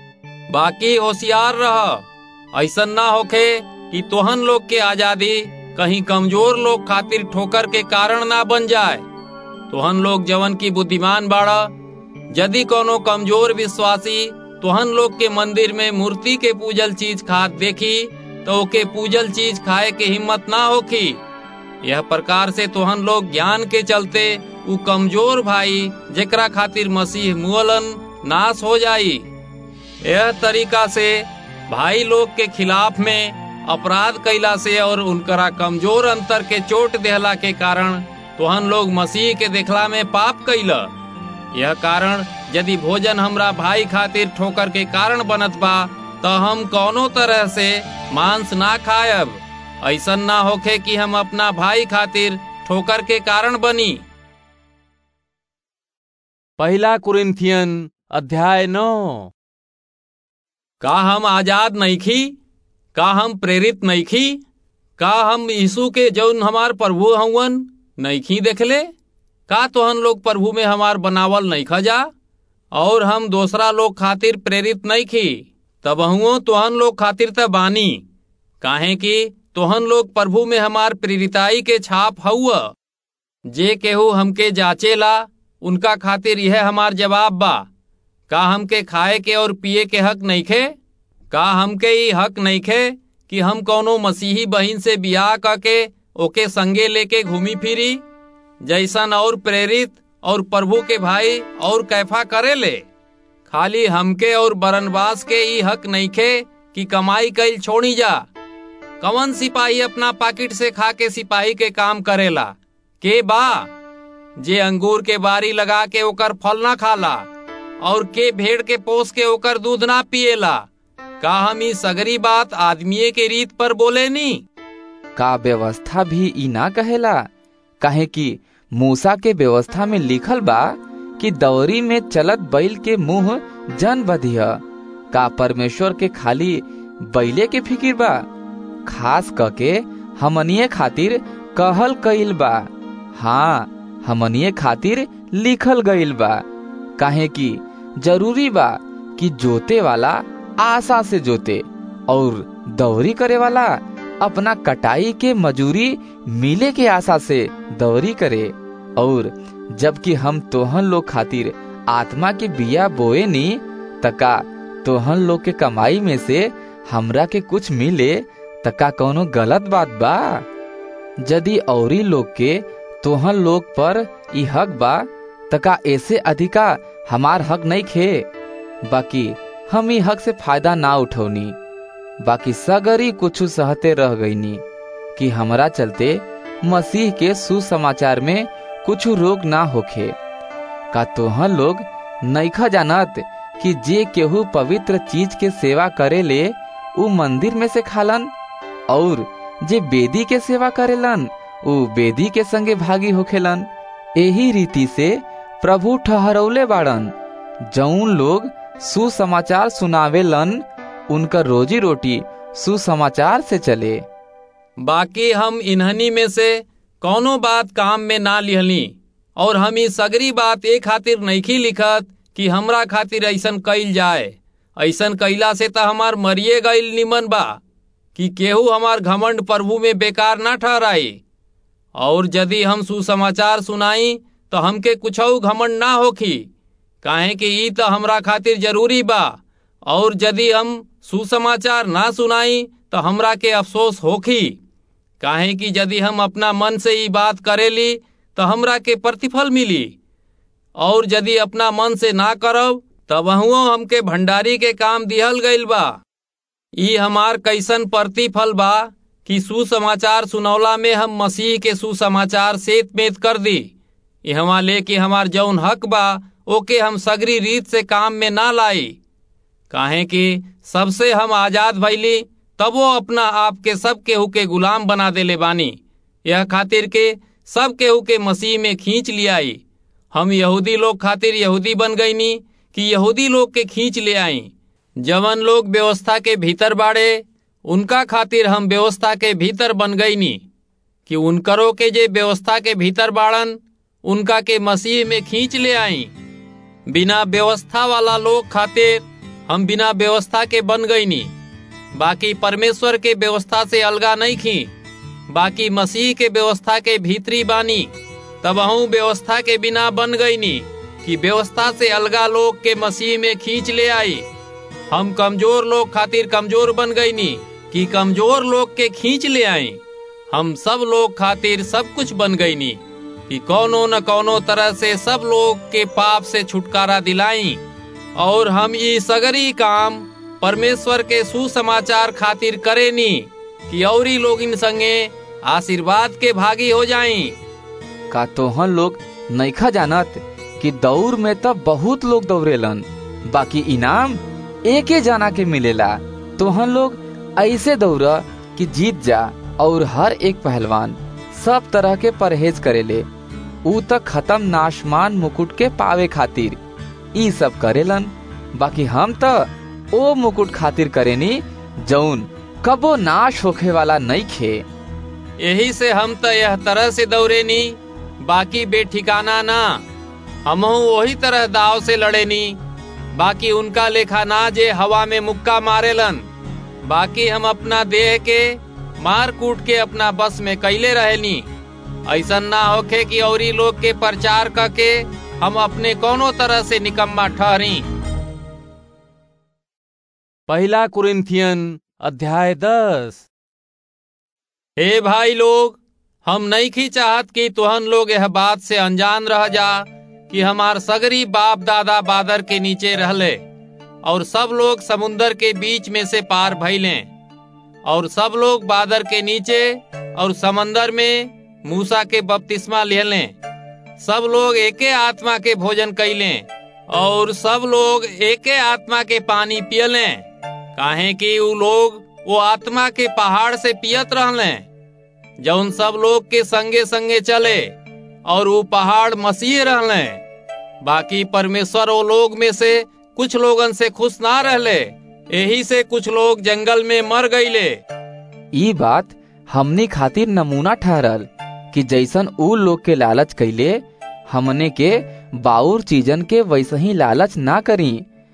बाकी होशियार रह ऐसा ना होखे कि तोहन लोग के आजादी कहीं कमजोर लोग खातिर ठोकर के कारण ना बन जाए तोहन लोग जवन की बुद्धिमान बाड़ा यदि कोनो कमजोर विश्वासी तोहन लोग के मंदिर में मूर्ति के पूजल चीज खात देखी तो ओके पूजल चीज खाए के हिम्मत ना होखी यह प्रकार से तोहन लोग ज्ञान के चलते उ कमजोर भाई जेकरा खातिर मसीह मुअलन नाश हो जाई यह तरीका से भाई लोग के खिलाफ में अपराध कैला से और उनकरा कमजोर अंतर के चोट देहला के कारण तोहन लोग मसीह के देखला में पाप कैला यह कारण यदि भोजन हमरा भाई खातिर ठोकर के कारण बनत बा तो हम कौनो तरह से मांस ना खायब ऐसा ना होखे कि हम अपना भाई खातिर ठोकर के कारण बनी पहला कुरिन्थियन अध्याय नौ का हम आजाद नहीं खी का हम प्रेरित नहीं खी का हम यीशु के जौन हमार प्रभु हवन नहीं खी देखले का तोहन लोग प्रभु में हमार बनावल नहीं खजा और हम दूसरा लोग खातिर प्रेरित नहीं खी तब हुओ तोहन लोग खातिर त बानी काहे कि तोहन लोग प्रभु में हमार प्रेरिताई के छाप हुआ जे केहू हमके जाचेला उनका खातिर यह हमार जवाब बा का हमके खाए के और पिए के हक नहीं खे का हमके ई हक नहीं खे कि हम कौनो मसीही बहिन से बियाह करके ओके संगे लेके घूमी फिरी जैसन और प्रेरित और प्रभु के भाई और कैफा करे ले खाली हमके और बरनबास के ई हक नहीं खे कि कमाई कैल छोड़ी जा कवन सिपाही अपना पाकिट से खा के सिपाही के काम करेला के बा जे अंगूर के बारी लगा के ओकर फल ना खाला और के भेड़ के पोस के ओकर दूध ना पिएला का हम ई सगरी बात आदमीये के रीत पर बोले नी का व्यवस्था भी ई ना कहेला काहे कि मूसा के व्यवस्था में लिखल बा कि दौरी में चलत बैल के मुंह जन बधिय का परमेश्वर के खाली बैले के फिकिर बा खास करके हमनिए खातिर कहल कइल बा हाँ हमनिए खातिर लिखल गइल बा काहे कि जरूरी बा कि जोते वाला आशा से जोते और दौरी करे वाला अपना कटाई के मजूरी मिले के आशा से दौरी करे और जबकि हम तोहन लोग खातिर आत्मा के बिया बोए नी तका तोहन लोग के कमाई में से हमरा के कुछ मिले तका कौनो गलत बात बा यदि औरी लोग के तोहन लोग पर ई हक बा तका ऐसे अधिका हमार हक नहीं खे बाकी हम ई हक से फायदा ना उठौनी बाकी सगरी कुछ सहते रह गईनी कि हमरा चलते मसीह के सुसमाचार में कुछ रोग ना होखे का तोहन लोग नईखा जानत कि जे केहू पवित्र चीज के सेवा करे ले उ मंदिर में से खालन और जे बेदी के सेवा करेलन उ बेदी के संगे भागी होखेलन एही रीति से प्रभु ठहरौले बाड़न जौन लोग सुसमाचार सुनावेलन उनका रोजी रोटी सुसमाचार से चले बाकी हम इन्हनी में से कौनो बात काम में ना लिहली और हम ई सगरी बात ए खातिर नईखी लिखत कि हमरा खातिर ऐसन कइल जाए ऐसन कइला से त हमार मरिए गईल निमन बा कि केहू हमार घमंड प्रभु में बेकार ना ठहराई और यदि हम सुसमाचार सुनाई तो हमके कुछऊ घमंड ना होखी काहे कि ई त हमरा खातिर जरूरी बा और यदि हम सुसमाचार ना सुनाई तो हमरा के अफसोस होखी काहे कि यदि हम अपना मन से ई बात करेली तो हमरा के प्रतिफल मिली और यदि अपना मन से ना करब तब हमके भंडारी के काम दिहल गईल बा ई हमार कैसन प्रतिफल बा कि सुसमाचार सुनौला में हम मसीह के सुसमाचार सेत मेत कर दी यहाँ लेके हमार जौन हक बा ओके हम सगरी रीत से काम में ना लाई काहे कि सबसे हम आजाद भैली तब वो अपना आप के सब केहू के गुलाम बना देले बानी यह खातिर के सब केहू के मसीह में खींच लियाई हम यहूदी लोग खातिर यहूदी बन गईनी कि यहूदी लोग के खींच ले आई जवन लोग व्यवस्था के भीतर बाड़े उनका खातिर हम व्यवस्था के भीतर बन गईनी कि उनकरो के जे व्यवस्था के भीतर बाड़न उनका के मसीह में खींच ले आई बिना व्यवस्था वाला लोग खातिर हम बिना व्यवस्था के बन गईनी बाकी परमेश्वर के व्यवस्था से अलगा नहीं खी बाकी मसीह के व्यवस्था के भीतरी बानी तब अहू व्यवस्था के बिना बन गईनी कि व्यवस्था से अलगा लोग के मसीह में खींच ले आई हम कमजोर लोग खातिर कमजोर बन गईनी कि कमजोर लोग के खींच ले आई हम सब लोग खातिर सब कुछ बन गईनी कि कौनो न कौनो तरह से सब लोग के पाप से छुटकारा दिलाई और हम ये सगरी काम परमेश्वर के सुसमाचार खातिर करेनी कि औरी लोग इन संगे आशीर्वाद के भागी हो जाई का तोहन लोग नईखा जानत कि दौड़ में तो बहुत लोग दौड़ेलन बाकी इनाम एके जना के मिलेला तोहन लोग ऐसे दौड़ कि जीत जा और हर एक पहलवान सब तरह के परहेज करेले ऊ तक खत्म नाशमान मुकुट के पावे खातिर ई सब करेलन बाकी हम तो ओ मुकुट खातिर करेनी जौन कबो नाश होखे वाला नहीं खे यही से हम तो यह तरह से दौड़ेनी बाकी बेठिकाना ना हमहू वही तरह दाव से लड़ेनी बाकी उनका लेखा ना जे हवा में मुक्का मारेलन बाकी हम अपना देह के मार कूट के अपना बस में कैले रहेनी ऐसा ना होखे कि औरी लोग के प्रचार करके हम अपने कोनो तरह से निकम्मा ठहरी पहला कुरिन्थियन अध्याय दस हे भाई लोग हम नहीं खी चाहत कि तुहन लोग यह बात से अनजान रह जा कि हमार सगरी बाप दादा बादर के नीचे रहले और सब लोग समुन्दर के बीच में से पार भैले और सब लोग बादर के नीचे और समंदर में मूसा के बपतिस्मा लेले सब लोग एके आत्मा के भोजन कैले और सब लोग एके आत्मा के पानी पियले काहे कि उ लोग वो आत्मा के पहाड़ से पियत रहले जौन सब लोग के संगे संगे चले और वो पहाड़ मसीह रहले बाकी परमेश्वर वो लोग में से कुछ लोगन से खुश ना रहले यही से कुछ लोग जंगल में मर गईले ई बात हमनी खातिर नमूना ठहरल कि जैसन ऊ लोग के लालच कैले हमने के बाउर चीजन के वैसे ही लालच ना करी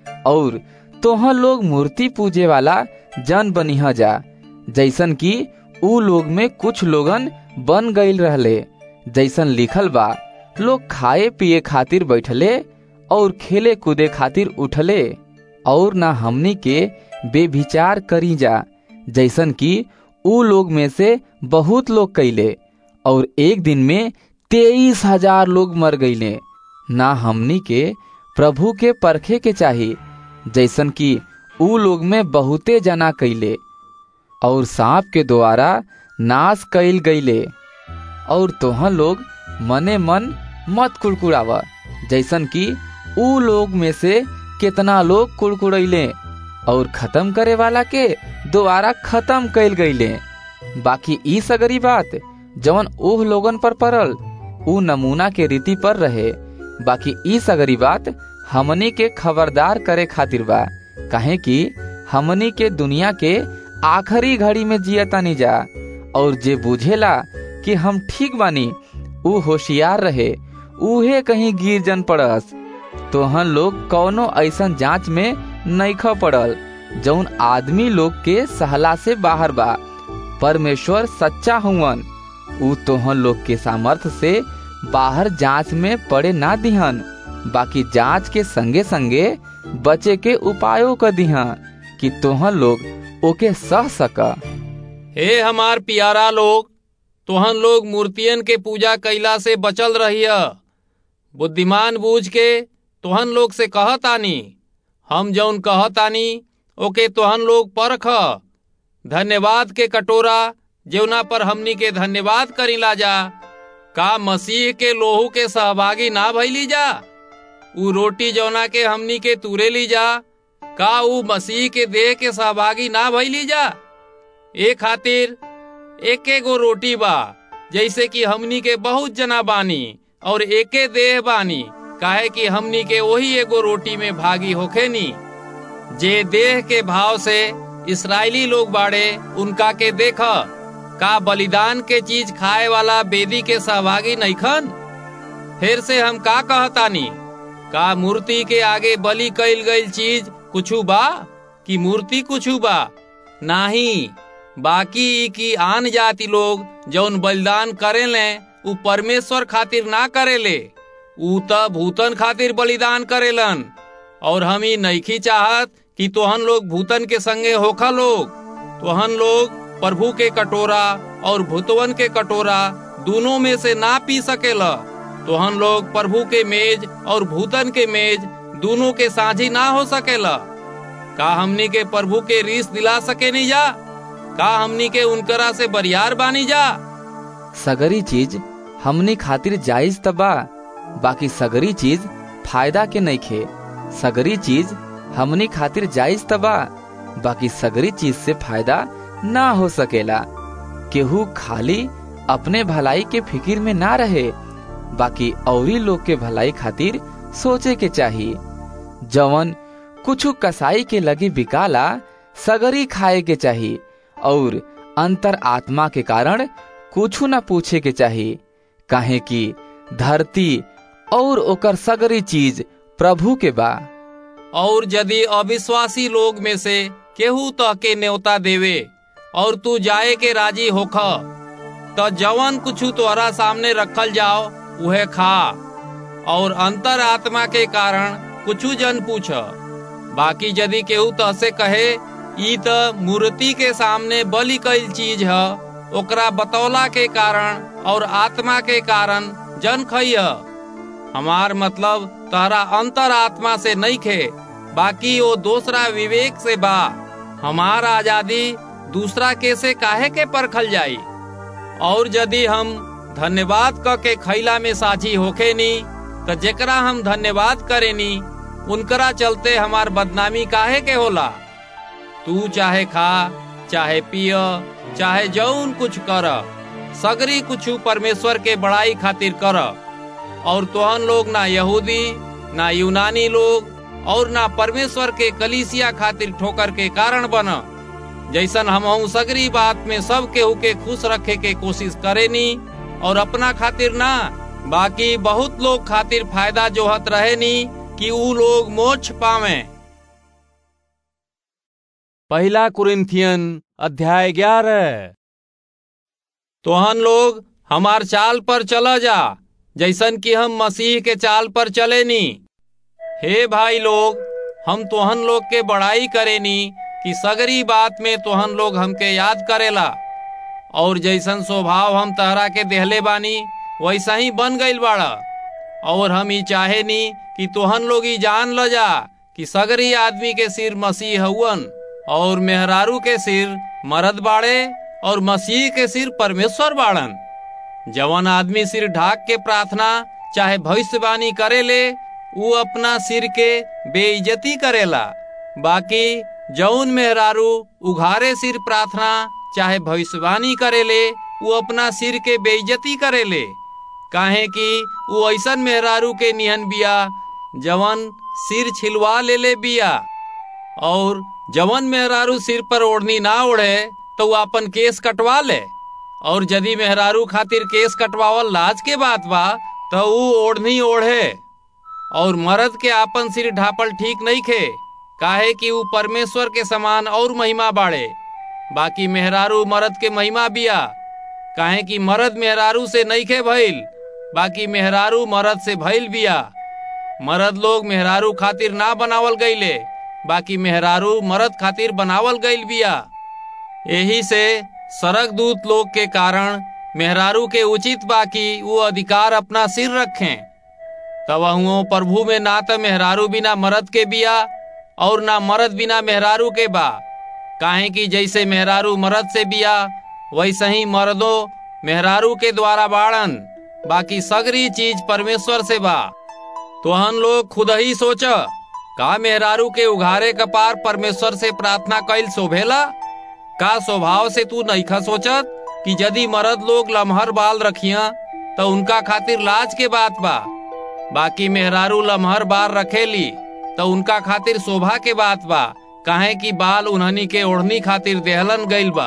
और तोह लोग मूर्ति पूजे वाला जन बनिह जा जैसन कि ऊ लोग में कुछ लोगन बन गईल रहले जैसन लिखल बा लोग खाए पिए खातिर बैठले और खेले कूदे खातिर उठले और ना हमनी के बेविचार करी जा जैसन कि ऊ लोग में से बहुत लोग कैले और एक दिन में तेईस हजार लोग मर गईले ना हमनी के प्रभु के परखे के चाही जैसन कि ऊ लोग में बहुते जना कैले और सांप के द्वारा नाश कैल गईले और तोह लोग मने मन मत कुड़कुड़ाव जैसन कि ऊ लोग में से कितना लोग कुड़कुड़ैले और खत्म करे वाला के दोबारा खत्म कैल गईले बाकी ई सगरी बात जवन ओह लोगन पर पड़ल ऊ नमूना के रीति पर रहे बाकी ई सगरी बात हमनी के खबरदार करे खातिर बा काहे कि हमनी के दुनिया के आखिरी घड़ी में जियतानी जा और जे बुझेला कि हम ठीक बानी ऊ होशियार रहे उहे कहीं गिर जन पड़स तोहन लोग कौनो ऐसन जांच में नईख पड़ल जौन आदमी लोग के सहला से बाहर बा परमेश्वर सच्चा हुवन ऊ तोहन लोग के सामर्थ से बाहर जांच में पड़े ना दिहन बाकी जांच के संगे संगे बचे के उपायों क दिहा कि तोहन लोग ओके सह सका हे हमार प्यारा लोग तोहन लोग मूर्तियन के पूजा कैला से बचल रहिया बुद्धिमान बूझ के तोहन लोग से कहतानी हम जौन कहतानी ओके तोहन लोग परख धन्यवाद के कटोरा जेवना पर हमनी के धन्यवाद करीला जा का मसीह के लोहू के सहभागी ना भइली जा ऊ रोटी जौना के हमनी के तूरे ली जा का ऊ मसीह के देह के सहभागी ना भइली जा ए खातिर एके गो रोटी बा जैसे कि हमनी के बहुत जना बानी और एके देह बानी काहे कि हमनी के वही एगो रोटी में भागी होखे नी जे देह के भाव से इसराइली लोग बाड़े उनका के देख का बलिदान के चीज खाए वाला बेदी के सहभागी नईखन फिर से हम का कहतानी का मूर्ति के आगे बलि कैल गईल चीज कुछु बा कि मूर्ति कुछु बा नाही बाकी ई की आन जाति लोग जौन बलिदान करेले उ परमेश्वर खातिर ना करेले उ त भूतन खातिर बलिदान करेलन और हम ही नईखी चाहत कि तोहन लोग भूतन के संगे होखा लोग तोहन लोग प्रभु के कटोरा और भूतवन के कटोरा दोनों में से ना पी सकेला तोहन लोग प्रभु के मेज और भूतन के मेज दोनों के साझी ना हो सकेला का हमनी के प्रभु के रीस दिला सके नहीं जा का हमनी के उनकरा से बरियार बानी जा सगरी चीज हमनी खातिर जायज तबा बाकी सगरी चीज फायदा के नहीं खे सगरी चीज हमनी खातिर जायज तबा बाकी सगरी चीज से फायदा ना हो सकेला केहू खाली अपने भलाई के फिकिर में ना रहे बाकी औरी लोग के भलाई खातिर सोचे के चाहिए जवन कुछ कसाई के लगी बिकाला सगरी खाए के चाहिए और अंतर आत्मा के कारण कुछ न पूछे के चाहिए काहे कि धरती और ओकर सगरी चीज प्रभु के बा और यदि अविश्वासी लोग में से केहू तह के न्योता देवे और तू जाए के राजी होख तो जवन कुछ तोहरा सामने रखल जाओ उहे खा और अंतर आत्मा के कारण कुछ जन पूछ बाकी यदि केहू तह से कहे ई त मूर्ति के सामने बलि कैल चीज है ओकरा बतौला के कारण और आत्मा के कारण जन खइय हमार मतलब तहरा अंतर आत्मा से नहीं खे बाकी वो दूसरा विवेक से बा हमार आजादी दूसरा के से काहे के परखल जाई और यदि हम धन्यवाद क के खैला में साझी होखे नी तो जेकरा हम धन्यवाद करे नी उनकरा चलते हमार बदनामी काहे के होला तू चाहे खा चाहे पिय चाहे जौन कुछ कर सगरी कुछ परमेश्वर के बड़ाई खातिर कर और तोहन लोग ना यहूदी ना यूनानी लोग और ना परमेश्वर के कलीसिया खातिर ठोकर के कारण बन जैसन हम सगरी बात में सब केहू के खुश रखे के कोशिश करेनी और अपना खातिर ना बाकी बहुत लोग खातिर फायदा जोहत रहे नी कि ऊ लोग मोक्ष पावे पहला कुरिन्थियन अध्याय ग्यारह तोहन लोग हमार चाल पर चला जा जैसन कि हम मसीह के चाल पर चले नी हे भाई लोग हम तोहन लोग के बड़ाई करेनी कि सगरी बात में तोहन लोग हमके याद करेला और जैसन स्वभाव हम तहरा के देहले बानी वैसा ही बन गईल बाड़ा और हम ही चाहे नी कि तोहन लोग ही जान ल जा कि सगरी आदमी के सिर मसीह हउवन और मेहरारू के सिर मरद बाड़े और मसीह के सिर परमेश्वर बाड़न जवन आदमी सिर ढाक के प्रार्थना चाहे भविष्यवाणी करे ले वो अपना सिर के बेइज्जती करेला बाकी जौन मेहरारू उघारे सिर प्रार्थना चाहे भविष्यवाणी करेले वो अपना सिर के बेइज्जती करेले काहे कि वो ऐसन मेहरारू के निहन बिया जवन सिर छिलवा ले ले बिया और जवन मेहरारू सिर पर ओढ़नी ना ओढ़े तो वो अपन केस कटवा ले और यदि मेहरारू खातिर केस कटवावल लाज के बात बा तो ऊ ओढ़नी ओढ़े और मर्द के आपन सिर ढापल ठीक नहीं खे काहे कि ऊ परमेश्वर के समान और महिमा बाड़े बाकी मेहरारू मर्द के महिमा बिया काहे कि मर्द मेहरारू से नहीं खे भइल बाकी मेहरारू मर्द से भइल बिया मर्द लोग मेहरारू खातिर ना बनावल गईले बाकी मेहरारू मर्द खातिर बनावल गईल बिया यही से सरक दूत लोग के कारण मेहरारू के उचित बाकी वो अधिकार अपना सिर रखें तब हुओ प्रभु में ना तो मेहरारू बिना मर्द के बिया और ना मर्द बिना मेहरारू के बा काहे कि जैसे मेहरारू मर्द से बिया वैसे ही मर्दों मेहरारू के द्वारा बाड़न बाकी सगरी चीज परमेश्वर से बा तोहन लोग खुद ही सोच का मेहरारू के उघारे कपार परमेश्वर से प्रार्थना कैल शोभेला का स्वभाव से तू नईखा सोचत कि यदि मर्द लोग लम्हर बाल रखिया तो उनका खातिर लाज के बात बा बाकी मेहरारू लम्हर बाल रखेली तो उनका खातिर शोभा के बात बा काहे कि बाल उन्हनी के ओढ़नी खातिर देहलन गईल बा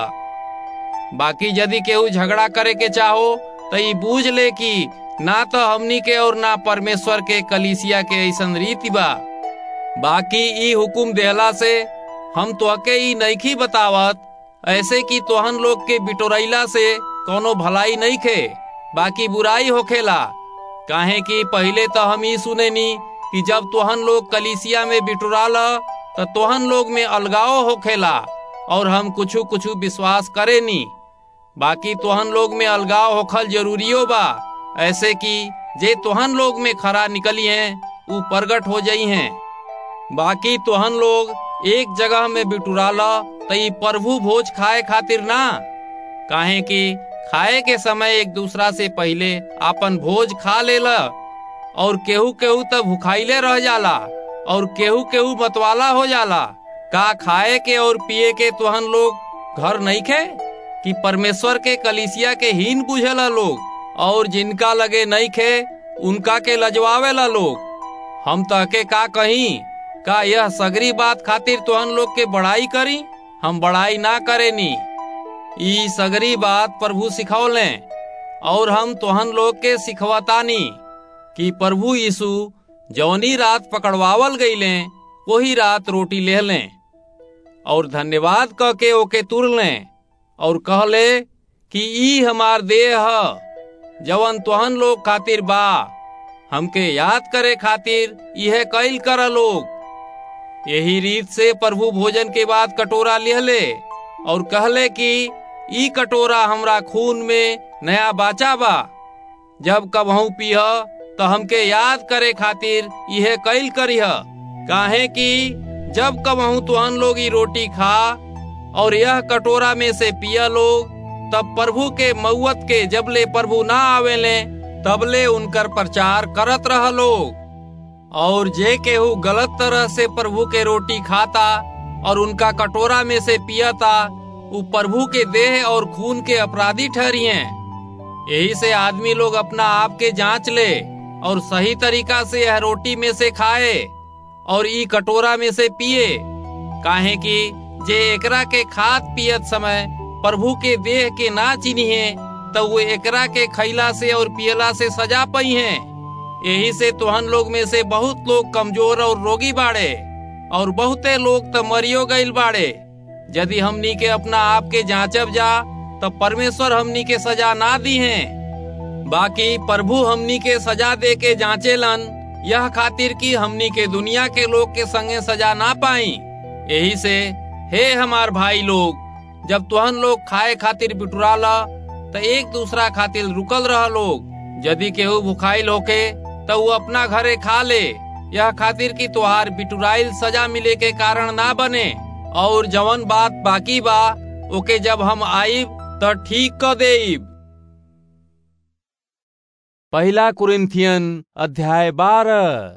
बाकी यदि केहू झगड़ा करे के चाहो तो ये बूझ ले कि ना तो हमनी के और ना परमेश्वर के कलीसिया के ऐसन रीति बा बाकी ई हुकुम देहला से हम तोहके ई नईखी बतावत ऐसे कि तोहन लोग के बिटोरैला से कोनो भलाई नहीं खे बाकी बुराई होखेला काहे कि पहले तो हम ही सुनेनी कि जब तोहन लोग कलीसिया में बिटुराल तो तोहन लोग में अलगाव होखेला और हम कुछ कुछ विश्वास करेनी बाकी तोहन लोग में अलगाव होखल जरूरियो बा ऐसे कि जे तोहन लोग में खरा निकली हैं ऊ प्रगट हो जाई हैं बाकी तोहन लोग एक जगह में बिटुराल तो ई प्रभु भोज खाए खातिर ना काहे कि खाए के समय एक दूसरा से पहले आपन भोज खा लेला और केहू केहू तो भुखाइले रह जाला और केहू केहू मतवाला हो जाला का खाए के और पिए के तोहन लोग घर नहीं खे कि परमेश्वर के कलिसिया के हीन बुझेला लोग और जिनका लगे नहीं खे उनका के लजवावेला लोग हम तहके का कहीं का यह सगरी बात खातिर तोहन लोग के बड़ाई करी हम बड़ाई ना करेनी ई सगरी बात प्रभु सिखौले और हम तोहन लोग के सिखवतानी कि प्रभु यीशु जौनी रात पकड़वावल गईले वही रात रोटी ले लें और धन्यवाद कह के ओके तुर लें और कहले कि ई हमार देह ह जवन तोहन लोग खातिर बा हमके याद करे खातिर यह कैल कर लोग यही रीत से प्रभु भोजन के बाद कटोरा लिहले और कहले कि ई कटोरा हमरा खून में नया बाचा बा जब कबहू पीह तो हमके याद करे खातिर यह कैल करीह काहे कि जब कबहू तुहन लोग ई रोटी खा और यह कटोरा में से पिया लोग तब प्रभु के मऊत के जबले प्रभु ना आवेले तबले उनकर प्रचार करत रह लोग और जे केहू गलत तरह से प्रभु के रोटी खाता और उनका कटोरा में से पियता वो प्रभु के देह और खून के अपराधी ठहरिए यही से आदमी लोग अपना आप के जांच ले और सही तरीका से यह रोटी में से खाए और ई कटोरा में से पिए काहे कि जे एकरा के खात पियत समय प्रभु के देह के ना चिन्हिए तो वो एकरा के खैला से और पियला से सजा पई हैं यही से तुहन लोग में से बहुत लोग कमजोर और रोगी बाड़े और बहुते लोग तो मरियो गईल बाड़े यदि हमनी के अपना आप के जांचब जा तो परमेश्वर हमनी के सजा ना दी हैं बाकी प्रभु हमनी के सजा दे के जांचेलन यह खातिर कि हमनी के दुनिया के लोग के संगे सजा ना पाई यही से हे हमार भाई लोग जब तुहन लोग खाए खातिर बिटुराला तो एक दूसरा खातिर रुकल रह लोग यदि केहू भुखाइल होके तो वो अपना घरे खा ले यह खातिर कि तुहार बिटुराइल सजा मिले के कारण ना बने और जवन बात बाकी बा ओके जब हम आईब तो ठीक क देब पहला कुरिन्थियन अध्याय बारह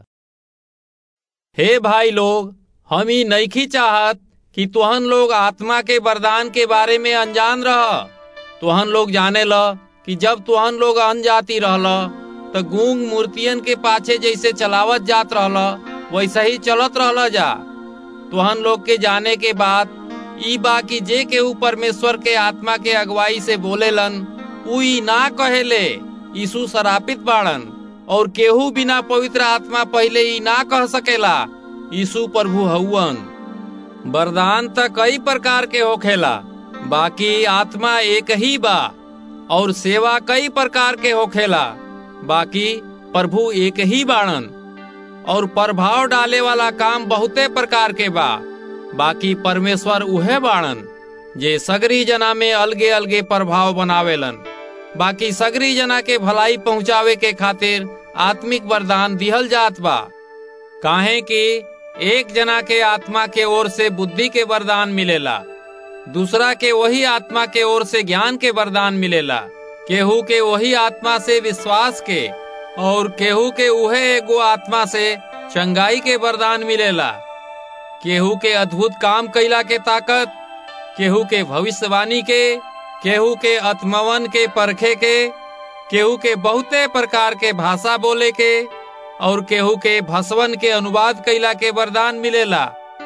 हे भाई लोग हम ही नईखी चाहत कि तुहन लोग आत्मा के वरदान के बारे में अनजान रह तुहन लोग जाने ल कि जब तुहन लोग अनजाति रहल तो गूंग मूर्तियन के पाछे जैसे चलावत जात रहल वैसे ही चलत रहल जा तुहन लोग के जाने के बाद ई बा कि जे केहू परमेश्वर के आत्मा के अगुवाई से बोलेलन उ ई ना कहेले यीशु सरापित बाड़न और केहू बिना पवित्र आत्मा पहले ही ना कह सकेला यीशु प्रभु हउवन वरदान त कई प्रकार के होखेला बाकी आत्मा एक ही बा और सेवा कई प्रकार के होखेला बाकी प्रभु एक ही बाणन और प्रभाव डाले वाला काम बहुते प्रकार के बा बाकी परमेश्वर उहे बाणन जे सगरी जना में अलगे अलगे प्रभाव बनावेलन बाकी सगरी जना के भलाई पहुंचावे के खातिर आत्मिक वरदान दिहल जात बा काहे कि एक जना के आत्मा के ओर से बुद्धि के वरदान मिलेला दूसरा के वही आत्मा के ओर से ज्ञान के वरदान मिलेला केहू के वही आत्मा से विश्वास के और केहू के उहे एगो आत्मा से चंगाई के वरदान मिलेला केहू के अद्भुत काम कैला के ताकत केहू के भविष्यवाणी के केहू के आत्मवन के परखे के केहू के बहुते प्रकार के भाषा बोले के और केहू के भसवन के अनुवाद कैला के वरदान मिलेला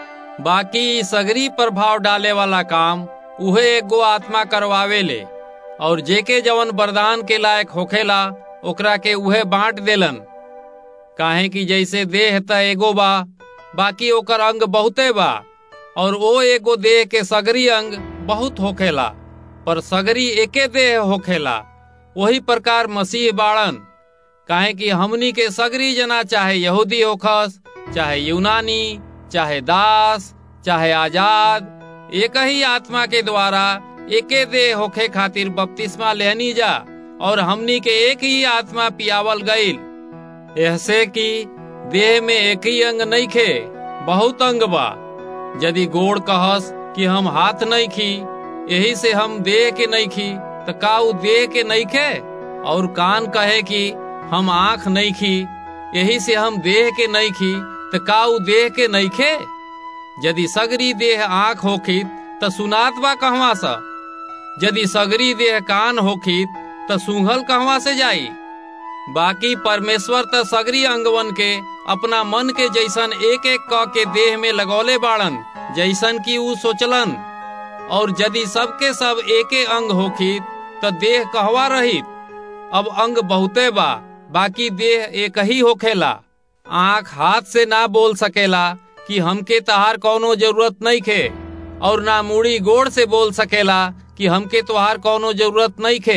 बाकी सगरी प्रभाव डाले वाला काम उहे एगो आत्मा करवावे ले और जेके जवन वरदान के लायक होखेला ओकरा के उहे बांट देलन काहे कि जैसे देह त एगो बा बाकी ओकर अंग बहुते बा और ओ एगो देह के सगरी अंग बहुत होखेला पर सगरी एके देह होखेला वही प्रकार मसीह बाड़न काहे कि हमनी के सगरी जना चाहे यहूदी होखस चाहे यूनानी चाहे दास चाहे आजाद एक ही आत्मा के द्वारा एके देह होखे खातिर बपतिस्मा लेहनी जा और हमनी के एक ही आत्मा पियावल गईल ऐसे कि देह में एक ही अंग नहीं खे बहुत अंग बा यदि गोड़ कहस कि हम हाथ नहीं खी यही से हम देह के नहीं खी तो का उ देह के नहीं खे और कान कहे कि हम आंख नहीं खी यही से हम देह के नहीं खी तो का उ देह के नहीं खे यदि सगरी देह आंख होखी तो सुनात बा कहवा सा यदि सगरी देह कान होखी तो सूंघल कहवा से जाई बाकी परमेश्वर त सगरी अंगवन के अपना मन के जैसन एक एक क के देह में लगौले बाड़न जैसन की ऊ सोचलन और यदि सबके सब एके अंग होखी तो देह कहवा रहित अब अंग बहुते बा बाकी देह एक ही होखेला आंख हाथ से ना बोल सकेला कि हमके तहार कौनो जरूरत नहीं खे और ना मुड़ी गोड़ से बोल सकेला कि हमके तोहार कौनो जरूरत नहीं खे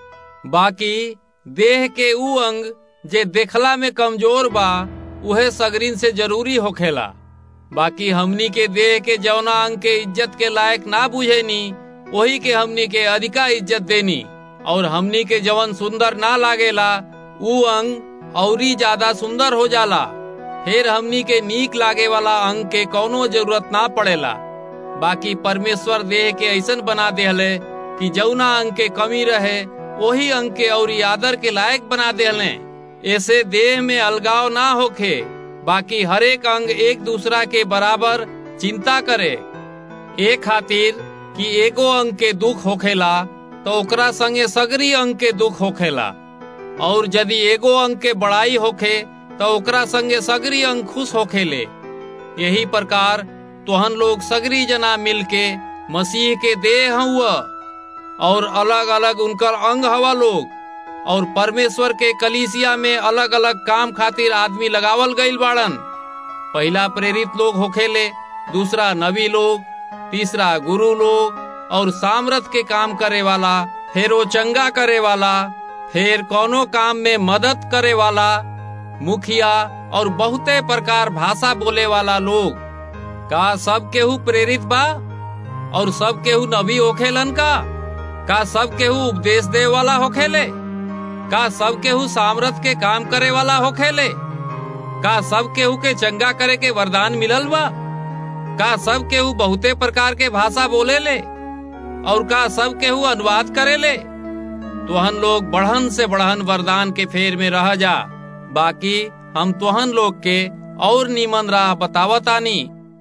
बाकी देह के ऊ अंग जे देखला में कमजोर बा उहे सगरीन से जरूरी होखेला बाकी हमनी के देह के जौना अंग के इज्जत के लायक ना बुझेनी वही के हमनी के अधिका इज्जत देनी और हमनी के जवन सुंदर ना लागेला ऊ अंग औरी ज्यादा सुंदर हो जाला फिर हमनी के नीक लागे वाला अंग के कौनो जरूरत ना पड़ेला बाकी परमेश्वर देह के ऐसन बना देहले कि जौना अंग के कमी रहे वही अंग के और आदर के लायक बना देहले ऐसे देह में अलगाव ना होखे बाकी हरेक अंग एक दूसरा के बराबर चिंता करे ए खातिर कि एगो अंग के दुख होखेला तो ओकरा संगे सगरी अंग के दुख होखेला और यदि एगो अंग के बड़ाई होखे तो ओकरा संगे सगरी अंग खुश होखेले यही प्रकार तोहन लोग सगरी जना मिलके मसीह के देह हुआ और अलग अलग उनकर अंग हवा लोग और परमेश्वर के कलीसिया में अलग अलग काम खातिर आदमी लगावल गईल बाड़न पहला प्रेरित लोग होखेले दूसरा नबी लोग तीसरा गुरु लोग और सामरथ के काम करे वाला फिर वो चंगा करे वाला फिर कोनो काम में मदद करे वाला मुखिया और बहुते प्रकार भाषा बोले वाला लोग का सब केहू प्रेरित बा और सब केहू नबी होखेलन का का सब केहू उपदेश दे वाला होखेले का सब केहू सामरथ के काम करे वाला होखेले का सब केहू के चंगा करे के वरदान मिलल बा का सब केहू बहुते प्रकार के भाषा बोले ले और का सब केहू अनुवाद करे ले तुहन लोग बढ़न से बढ़न वरदान के फेर में रह जा बाकी हम तुहन लोग के और नीमन राह बतावतानी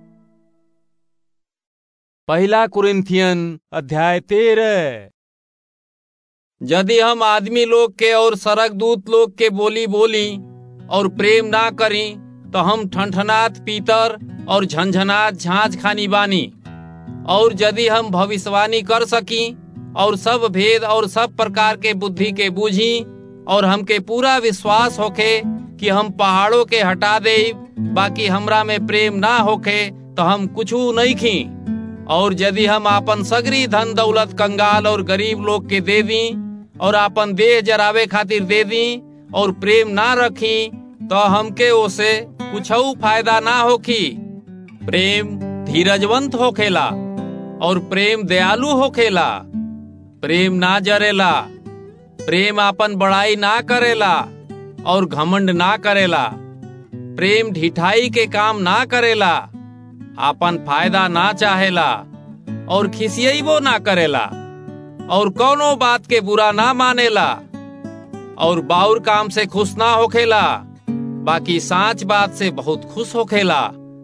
पहला कुरिन्थियन अध्याय तेरह यदि हम आदमी लोग के और सड़क दूत लोग के बोली बोली और प्रेम ना करी तो हम ठनठनात पीतर और झंझनात झांझ खानी बानी और यदि हम भविष्यवाणी कर सकी और सब भेद और सब प्रकार के बुद्धि के बूझी और हमके पूरा विश्वास होखे कि हम पहाड़ों के हटा दे बाकी हमरा में प्रेम ना होखे तो हम कुछ नहीं खी और यदि हम आपन सगरी धन दौलत कंगाल और गरीब लोग के दे दी और आपन देह जरावे खातिर दे दी और प्रेम ना रखी तो हमके ओसे कुछ फायदा ना होखी प्रेम धीरजवंत होखेला और प्रेम दयालु होखेला प्रेम ना जरेला प्रेम आपन बड़ाई ना करेला और घमंड ना करेला प्रेम ढिठाई के काम ना करेला आपन फायदा ना चाहेला और खिसियबो ना करेला और कौनो बात के बुरा ना मानेला और बाउर काम से खुश ना होखेला बाकी साच बात से बहुत खुश होखेला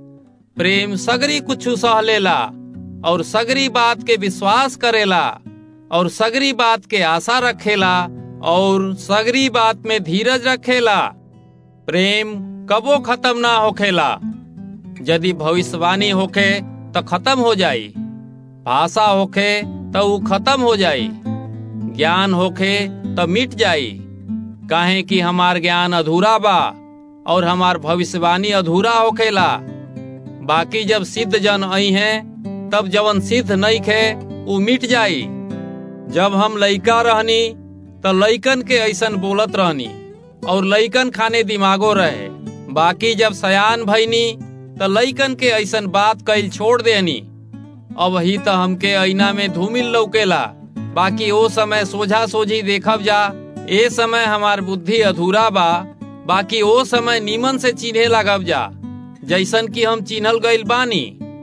प्रेम सगरी कुछ सह लेला और सगरी बात के विश्वास करेला और सगरी बात के आशा रखेला और सगरी बात में धीरज रखेला प्रेम कबो खत्म ना होखेला यदि भविष्यवाणी होखे तो खत्म हो जाई भाषा होखे तो वो खत्म हो जाई ज्ञान होखे तो मिट जाई काहे कि हमार ज्ञान अधूरा बा और हमार भविष्यवाणी अधूरा होखेला बाकी जब सिद्ध जन आई हैं तब जवन सिद्ध नहीं खे वो मिट जाई जब हम लइका रहनी तो लइकन के ऐसन बोलत रहनी और लइकन खाने दिमागो रहे बाकी जब सयान भईनी तो लइकन के ऐसन बात कैल छोड़ देनी अब ही तो हमके ऐना में धूमिल लौकेला बाकी ओ समय सोझा सोझी देखब जा ए समय हमार बुद्धि अधूरा बा बाकी ओ समय नीमन से चिन्हे लगब जा जैसन कि हम चिन्हल गईल बानी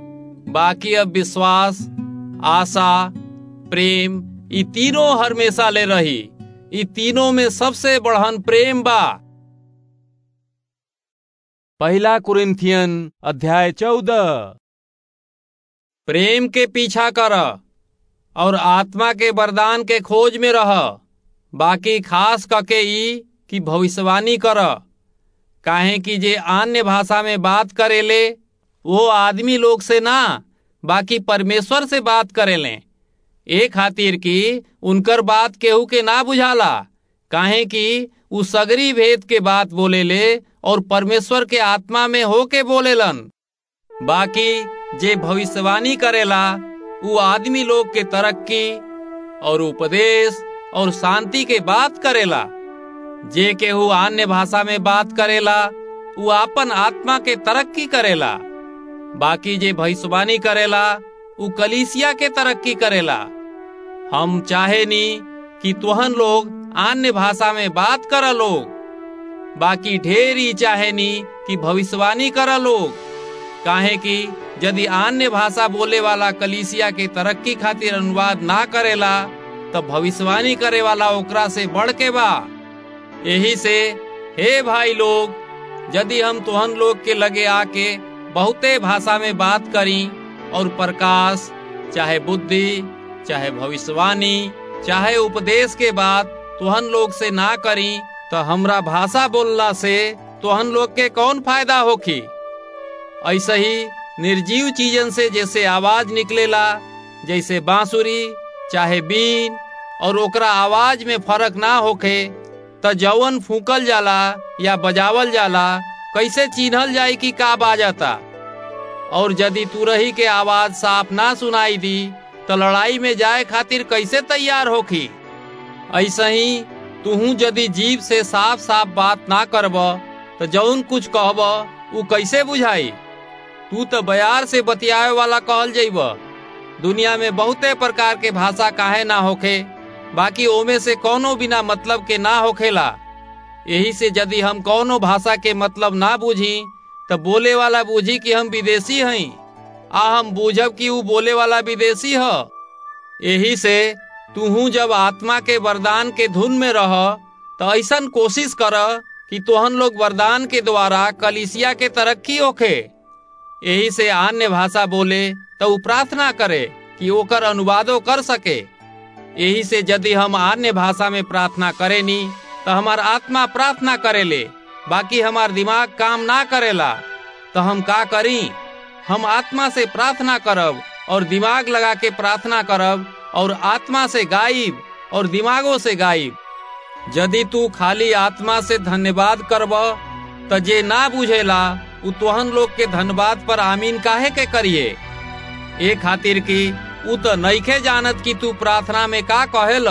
बाकी अब विश्वास आशा प्रेम ई तीनों हमेशा ले रही ई तीनों में सबसे बढ़न प्रेम बा पहला कुरिन्थियन अध्याय चौदह प्रेम के पीछा कर और आत्मा के वरदान के खोज में रह बाकी खास कके ई कि भविष्यवाणी कर काहे कि जे अन्य भाषा में बात करेले वो आदमी लोग से ना बाकी परमेश्वर से बात करेले ए खातिर कि उनकर बात केहू के ना बुझाला काहे कि उ सगरी भेद के बात बोलेले और परमेश्वर के आत्मा में होके बोलेलन बाकी जे भविष्यवाणी करेला उ आदमी लोग के तरक्की और उपदेश और शांति के बात करेला जे केहू अन्य भाषा में बात करेला उ आपन आत्मा के तरक्की करेला बाकी जे भविष्यवाणी करेला उ कलीसिया के तरक्की करेला हम चाहे नी कि तुहन लोग अन्य भाषा में बात कर लोग बाकी ढेर ही चाहे नी कि भविष्यवाणी कर लोग काहे कि यदि अन्य भाषा बोले वाला कलीसिया के तरक्की खातिर अनुवाद ना करेला तो भविष्यवाणी करे वाला ओकरा से बढ़ के बा यही से हे भाई लोग यदि हम तुहन लोग के लगे आके बहुते भाषा में बात करी और प्रकाश चाहे बुद्धि चाहे भविष्यवाणी चाहे उपदेश के बात तुहन लोग से ना करी तो हमरा भाषा बोलला से तुहन लोग के कौन फायदा होखी ऐसे ही निर्जीव चीजन से जैसे आवाज निकलेला जैसे बांसुरी चाहे बीन और ओकरा आवाज में फर्क ना होखे त जवन फूकल जाला या बजावल जाला कैसे चिन्हल जाई कि का बाजता और यदि तुरही के आवाज साफ ना सुनाई दी तो लड़ाई में जाए खातिर कैसे तैयार होखी ऐसे ही तुहू यदि जीव से साफ साफ बात ना करब तो जौन कुछ कहब उ कैसे बुझाई तू तो बयार से बतियावे वाला कहल जइब दुनिया में बहुते प्रकार के भाषा काहे ना होखे बाकी ओमे से कोनो बिना मतलब के ना होखेला यही से यदि हम कोनो भाषा के मतलब ना बूझी तो बोले वाला बूझी कि हम विदेशी हई आ हम बूझब कि ऊ बोले वाला विदेशी ह यही से तूहू जब आत्मा के वरदान के धुन में रह तो ऐसन कोशिश कर कि तोहन लोग वरदान के द्वारा कलिसिया के तरक्की होखे यही से अन्य भाषा बोले तो ऊ प्रार्थना करे कि ओकर अनुवादो कर सके यही से यदि हम अन्य भाषा में प्रार्थना करेनी तो हमार आत्मा प्रार्थना करेले बाकी हमार दिमाग काम ना करेला तो हम का करी हम आत्मा से प्रार्थना करब और दिमाग लगा के प्रार्थना करब और आत्मा से गाइब और दिमागों से गाइब यदि तू खाली आत्मा से धन्यवाद करब तो जे ना बुझेला उ तोहन लोग के धन्यवाद पर आमीन काहे के करिए ए खातिर की उ तो नईखे जानत कि तू प्रार्थना में का कहेल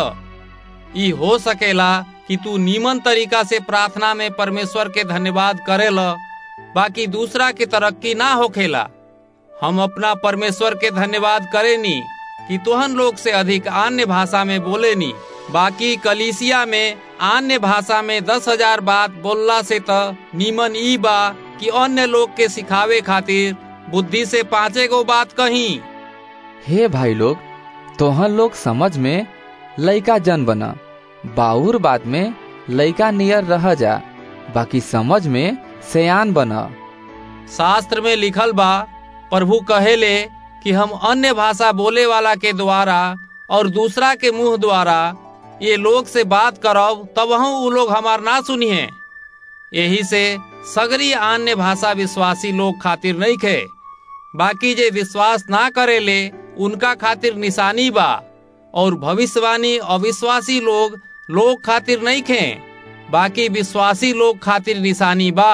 ई हो सकेला कि तू नीमन तरीका से प्रार्थना में परमेश्वर के धन्यवाद करेल बाकी दूसरा के तरक्की ना होखेला हम अपना परमेश्वर के धन्यवाद करेनी कि तोहन लोग से अधिक अन्य भाषा में बोलेनी बाकी कलिसिया में अन्य भाषा में दस हजार बात बोलला से त नीमन ई बा कि अन्य लोग के सिखावे खातिर बुद्धि से पांचे गो बात कही हे भाई लोग तोहन लोग समझ में लइका जन बना बाउर बात में लइका नियर रह जा बाकी समझ में सयान बना शास्त्र में लिखल बा प्रभु कहेले कि हम अन्य भाषा बोले वाला के द्वारा और दूसरा के मुंह द्वारा ये लोग से बात करब तब हम उ लोग हमार ना सुनिए यही से सगरी अन्य भाषा विश्वासी लोग खातिर नहीं खे बाकी जे विश्वास ना करेले उनका खातिर निशानी बा और भविष्यवाणी अविश्वासी लोग लोग खातिर नहीं खे बाकी विश्वासी लोग खातिर निशानी बा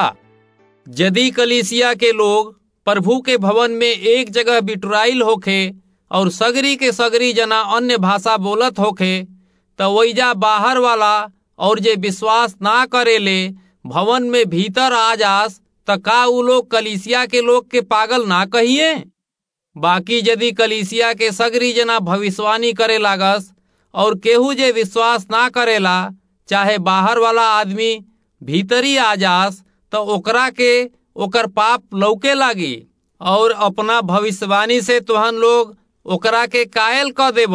यदि कलिसिया के लोग प्रभु के भवन में एक जगह बिटुराइल होखे और सगरी के सगरी जना अन्य भाषा बोलत होखे तो वैजा बाहर वाला और जे विश्वास ना करेले भवन में भीतर आ जास त का उ लोग कलिसिया के लोग के पागल ना कहिए बाकी यदि कलिसिया के सगरी जना भविष्यवाणी करे लागस और केहू जे विश्वास ना करेला चाहे बाहर वाला आदमी भीतरी आ जास तो ओकरा के ओकर पाप लौके लागी और अपना भविष्यवाणी से तुहन लोग ओकरा के कायल क देब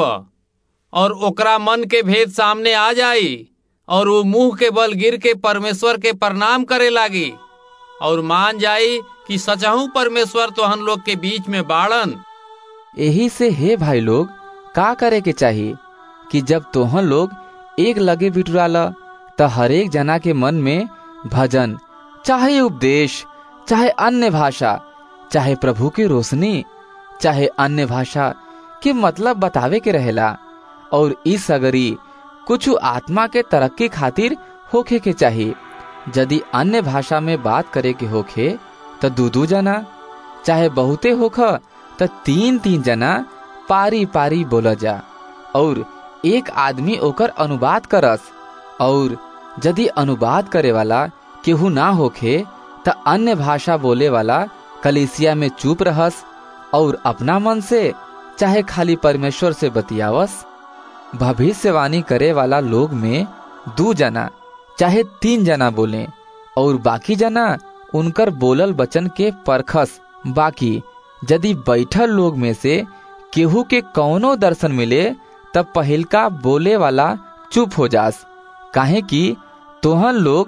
और ओकरा मन के भेद सामने आ जाई और वो मुंह के बल गिर के परमेश्वर के प्रणाम करे लागी और मान जाई कि सचहू परमेश्वर तोहन लोग के बीच में बाड़न यही से हे भाई लोग का करे के चाहिए कि जब तोहन लोग एक लगे बिटुराला त हरेक जना के मन में भजन चाहे उपदेश चाहे अन्य भाषा चाहे प्रभु की रोशनी चाहे अन्य भाषा के मतलब बतावे के रहेला और इस सगरी कुछ आत्मा के तरक्की खातिर होखे के चाहिए यदि अन्य भाषा में बात करे के होखे तो दू दू जना चाहे बहुते होख तो तीन तीन जना पारी पारी बोला जा और एक आदमी ओकर अनुवाद करस और यदि अनुवाद करे वाला केहू ना होखे त अन्य भाषा बोले वाला कलिसिया में चुप रहस और अपना मन से चाहे खाली परमेश्वर से बतियावस भविष्यवाणी करे वाला लोग में दू जना चाहे तीन जना बोले और बाकी जना उनकर बोलल वचन के परखस बाकी यदि बैठल लोग में से केहू के कौनो दर्शन मिले तब पहिलका बोले वाला चुप हो जास काहे कि तोहन लोग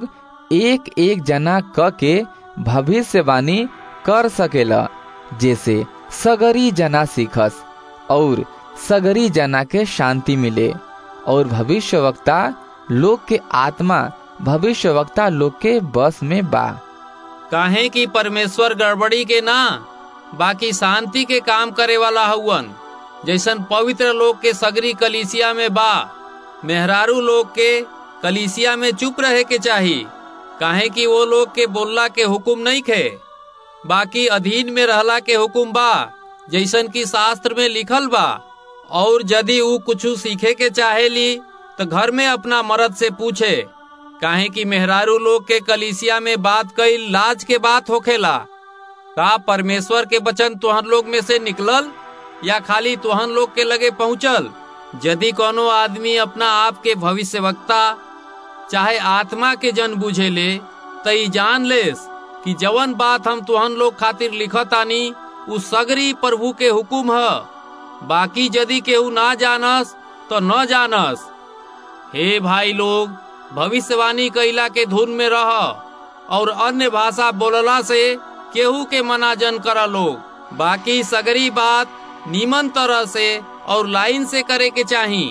एक एक जना क के भविष्यवाणी कर सकेला जैसे सगरी जना सीखस और सगरी जना के शांति मिले और भविष्यवक्ता लोग के आत्मा भविष्यवक्ता लोग के बस में बा काहे कि परमेश्वर गड़बड़ी के ना बाकी शांति के काम करे वाला हउवन जैसन पवित्र लोग के सगरी कलीसिया में बा मेहरारू लोग के कलीसिया में चुप रहे के चाही काहे कि वो लोग के बोलला के हुक्म नहीं खे बाकी अधीन में रहला के हुक्म बा जैसन की शास्त्र में लिखल बा और यदि ऊ कुछ सीखे के चाहेली तो घर में अपना मर्द से पूछे काहे कि मेहरारू लोग के कलीसिया में बात कई लाज के बात होखेला का परमेश्वर के वचन तुहन लोग में से निकलल या खाली तुहन लोग के लगे पहुंचल यदि कोनो आदमी अपना आप के भविष्यवक्ता चाहे आत्मा के जन बुझे ले तई जान लेस कि जवन बात हम तुहन लोग खातिर लिखतानी उ सगरी प्रभु के हुकुम है बाकी यदि केहू ना जानस तो न जानस हे भाई लोग भविष्यवाणी कैला के धुन में रह और अन्य भाषा बोलला से केहू के मना जन करा लोग बाकी सगरी बात नीमन तरह से और लाइन से करे के चाही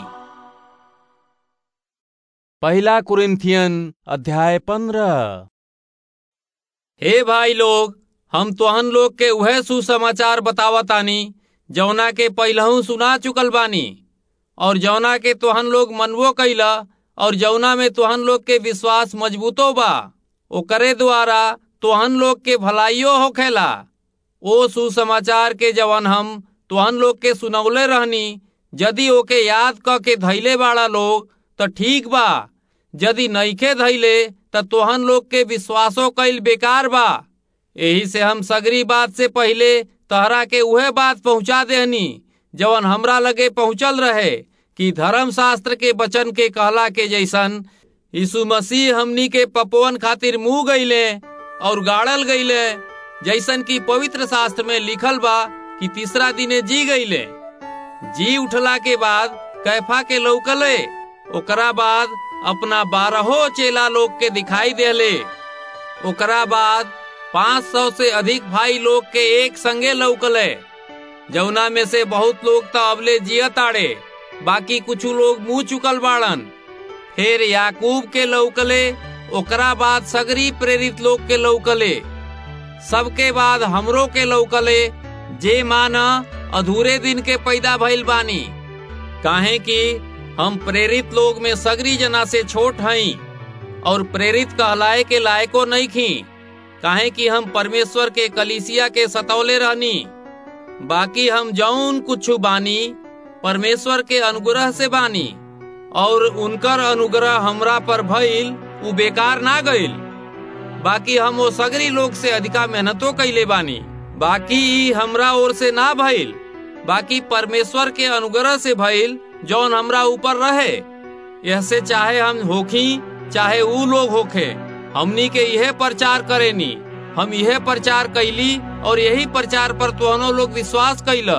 पहला कुरिन्थियन अध्याय पंद्रह हे भाई लोग हम तोहन लोग के वह सुसमाचार बतावतानी जौना के पहलहू सुना चुकल बानी और जौना के तोहन लोग मनवो कैला और जौना में तोहन लोग के विश्वास मजबूतो बा ओकरे द्वारा तोहन लोग के भलाइयो होखेला ओ सुसमाचार के जवन हम तोहन लोग के सुनौले रहनी यदि ओके याद क के धैले बाड़ा लोग तो ठीक बा यदि नईखे धैले त तोहन लोग के विश्वासो कैल बेकार बा यही से हम सगरी बात से पहले तहरा के उहे बात पहुंचा देहनी जवन हमरा लगे पहुंचल रहे कि धर्म शास्त्र के वचन के कहला के जैसन यीशु मसीह हमनी के पपवन खातिर मुंह गईले और गाड़ल गईले जैसन की पवित्र शास्त्र में लिखल बा कि तीसरा दिने जी गईले जी उठला के बाद कैफा के लौकले ओकरा बाद अपना बारहो चेला लोग के दिखाई देले ओकरा बाद पाँच सौ से अधिक भाई लोग के एक संगे लौकले जौना में से बहुत लोग तो अबले जियत आड़े बाकी कुछ लोग मुंह चुकल बाड़न फिर याकूब के लौकले ओकरा बाद सगरी प्रेरित लोग के लौकले सबके बाद हमरो के लौकले जे माना अधूरे दिन के पैदा भइल बानी काहे कि हम प्रेरित लोग में सगरी जना से छोट हई और प्रेरित कहलाए के लायको नहीं खी काहे कि हम परमेश्वर के कलीसिया के सतौले रहनी बाकी हम जौन कुछ बानी परमेश्वर के अनुग्रह से बानी और उनकर अनुग्रह हमरा पर भइल उ बेकार ना गइल बाकी हम वो सगरी लोग से अधिका मेहनतो कैले बानी बाकी ई हमरा ओर से ना भइल बाकी परमेश्वर के अनुग्रह से भइल जौन हमरा ऊपर रहे यह से चाहे हम होखी चाहे ऊ लोग होखे हमनी के यह प्रचार करेनी हम यह प्रचार कैली और यही प्रचार पर तोहनो लोग विश्वास कैला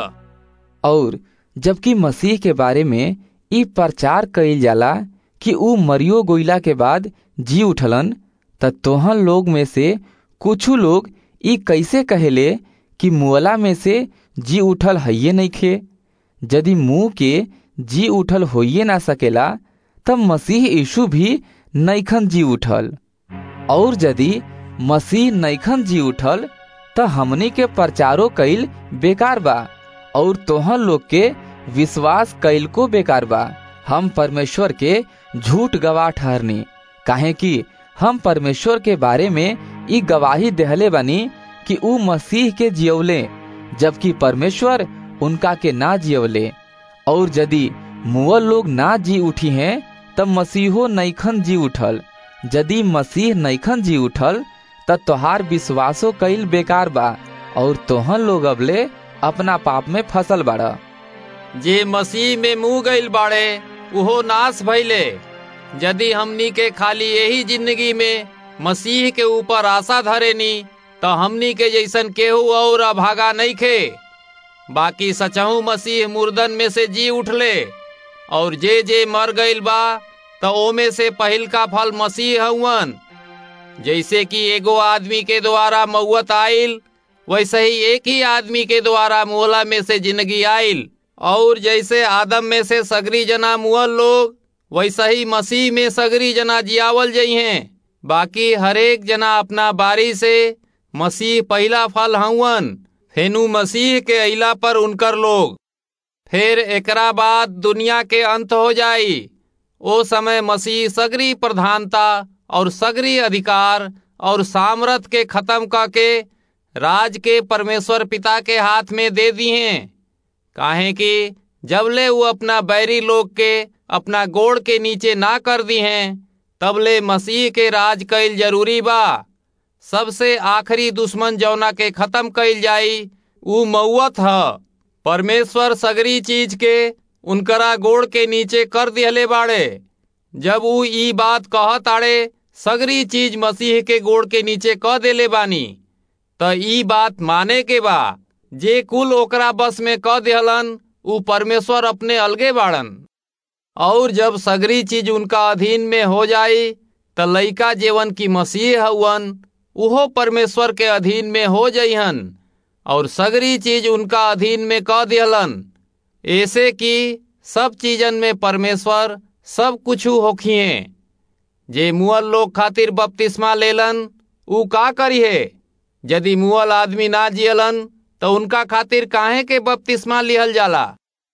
और जबकि मसीह के बारे में ई प्रचार कइल जाला कि ऊ मरियो गोइला के बाद जी उठलन त तोहन लोग में से कुछ लोग ई कैसे कहेले कि मुअला में से जी उठल हइये नइखे यदि मुंह के जी उठल होइए ना सकेला तब मसीह यीशु भी नैखन जी उठल और यदि मसीह नैखन जी उठल त हमनी के प्रचारो कईल बेकार बा और तोहन लोग के विश्वास कैल को बेकार बा हम परमेश्वर के झूठ गवाह ठहरनी काहे कि हम परमेश्वर के बारे में ई गवाही देहले बानी कि ऊ मसीह के जियवले जबकि परमेश्वर उनका के ना जियवले और यदि मुअल लोग ना जी उठी हैं तब मसीहो नैखन जी उठल यदि मसीह नैखन जी उठल तब तोहार विश्वासो कईल बेकार बा और तोहन लोग अबले अपना पाप में फसल बाड़ा जे मसीह में मुंह गईल बाड़े उहो नाश भइले यदि हमनी के खाली यही जिंदगी में मसीह के ऊपर आशा धरेनी तो हमनी के जैसन केहू और अभागा नहीं खे बाकी सचहू मसीह मुर्दन में से जी उठले और जे जे मर गईल बा तो ओमे से पहिल का फल मसीह हउवन जैसे कि एगो आदमी के द्वारा मौत आइल वैसे ही एक ही आदमी के द्वारा मोहला में से जिंदगी आइल और जैसे आदम में से सगरी जना मुअल लोग वैसा ही मसीह में सगरी जना जियावल जई हैं बाकी हरेक जना अपना बारी से मसीह पहला फल हवन फेनु मसीह के अइला पर उनकर लोग फिर एकरा बाद दुनिया के अंत हो जाई ओ समय मसीह सगरी प्रधानता और सगरी अधिकार और सामर्थ के खत्म करके राज के परमेश्वर पिता के हाथ में दे दी हैं काहे कि जबले वो अपना बैरी लोग के अपना गोड़ के नीचे ना कर दी हैं तबले मसीह के राज कैल जरूरी बा सबसे आखिरी दुश्मन जौना के खत्म कैल जाई ऊ मौत ह परमेश्वर सगरी चीज के उनकरा गोड़ के नीचे कर दिहले बाड़े जब ऊ ई बात कहत आड़े सगरी चीज मसीह के गोड़ के नीचे कह देले बानी त ई बात माने के बा जे कुल ओकरा बस में कह दिहलन ऊ परमेश्वर अपने अलगे बाड़न और जब सगरी चीज उनका अधीन में हो जाई त लइका जेवन की मसीह हवन उहो परमेश्वर के अधीन में हो जइहन और सगरी चीज उनका अधीन में कह दिहलन ऐसे कि सब चीजन में परमेश्वर सब कुछ होखिए जे मुअल लोग खातिर बपतिस्मा लेलन ऊ का करिए यदि मुअल आदमी ना जियलन तो उनका खातिर काहे के बपतिस्मा लिहल जाला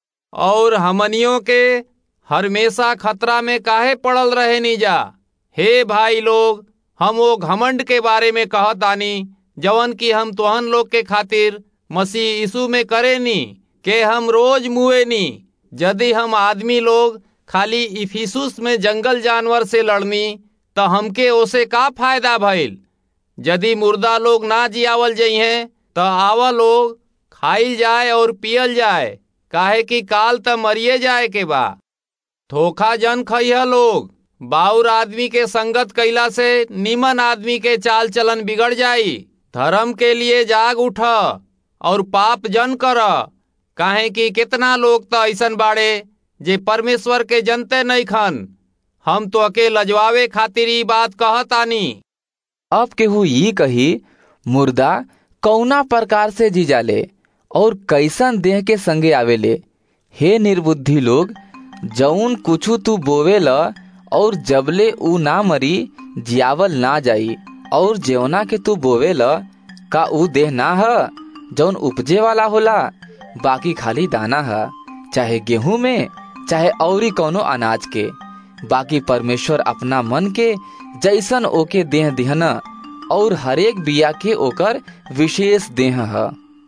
और हमनियों के हमेशा खतरा में काहे पड़ल रहे नी जा हे भाई लोग हम वो घमंड के बारे में कहत आनी जवन की हम तोहन लोग के खातिर मसीह यीशु में करे नी के हम रोज मुए नी यदि हम आदमी लोग खाली इफिसुस में जंगल जानवर से लड़नी तो हमके ओसे का फायदा भइल यदि मुर्दा लोग ना जियावल जइहें तो आवा लोग खाइल जाए और पियल जाए काहे कि काल त मरिए जाए के बा धोखा जन खइह लोग बाउर आदमी के संगत कैला से निमन आदमी के चाल चलन बिगड़ जाई धर्म के लिए जाग उठ और पाप जन कर काहे कि कितना लोग तो ऐसन बाड़े जे परमेश्वर के जनते नहीं खन हम तो अके लजवावे खातिर ई बात कहतानी अब केहू ई कही मुर्दा कौना प्रकार से जी जाले और कैसन देह के संगे आवेले हे निर्बुद्धि लोग जौन कुछु तू बोवेल और जबले ऊ ना मरी जियावल ना जाई और जेवना के तू बोवेल का ऊ देह ना ह जौन उपजे वाला होला बाकी खाली दाना है चाहे गेहूं में चाहे औरी कौनो अनाज के बाकी परमेश्वर अपना मन के जैसन ओके देह दिहना और हरेक बिया के ओकर विशेष देह है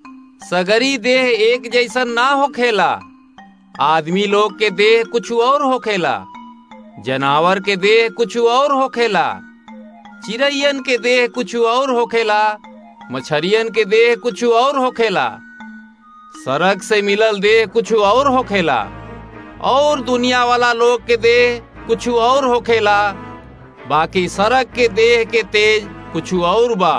सगरी देह एक जैसन ना होखेला आदमी लोग के देह कुछ और होखेला जनावर के देह कुछ और होखेला चिड़ैयन के देह कुछ और होखेला मछरियन के देह कुछ और होखेला सड़क से मिलल देह कुछ और होखेला और दुनिया वाला लोग के देह कुछ और होखेला बाकी सड़क के देह के तेज कुछ और बा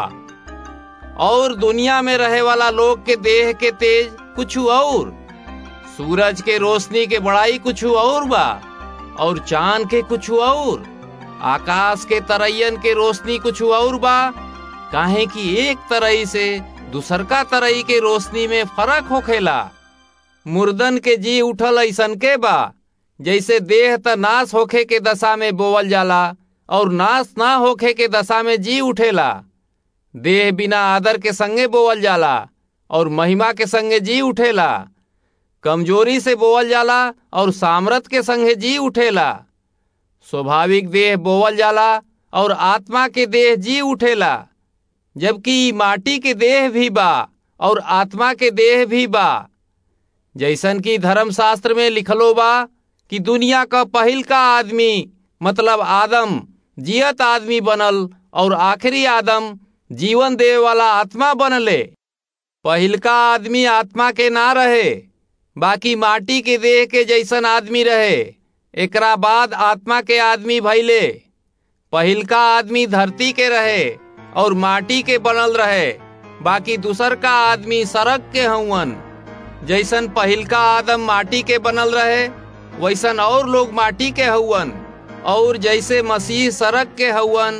और दुनिया में रहे वाला लोग के देह के तेज कुछ और सूरज के रोशनी के बड़ाई कुछ और बा और चांद के कुछ और आकाश के तरैयन के रोशनी कुछ और बा काहे कि एक तरई से दूसरका तरई के रोशनी में फर्क होखेला मुर्दन के जी उठल ऐसन के बा जैसे देह त नाश होखे के दशा में बोवल जाला और नाश ना होखे के दशा में जी उठेला देह बिना आदर के संगे बोवल जाला और महिमा के संगे जी उठेला कमजोरी से बोवल जाला और सामर्थ के संगे जी उठेला स्वाभाविक देह बोवल जाला और आत्मा के देह जी उठेला जबकि माटी के देह भी बा और आत्मा के देह भी बा जैसन की धर्मशास्त्र में लिखलो बा कि दुनिया का पहिल का आदमी मतलब आदम जियत आदमी बनल और आखिरी आदम जीवन देवे वाला आत्मा बनले पहिलका आदमी आत्मा के ना रहे बाकी माटी के देह के जैसन आदमी रहे एकरा बाद आत्मा के आदमी भैले पहिलका आदमी धरती के रहे और माटी के बनल रहे बाकी दूसर का आदमी सड़क के हवन जैसन पहिलका आदम माटी के बनल रहे वैसन और लोग माटी के हवन और जैसे मसीह सड़क के हवन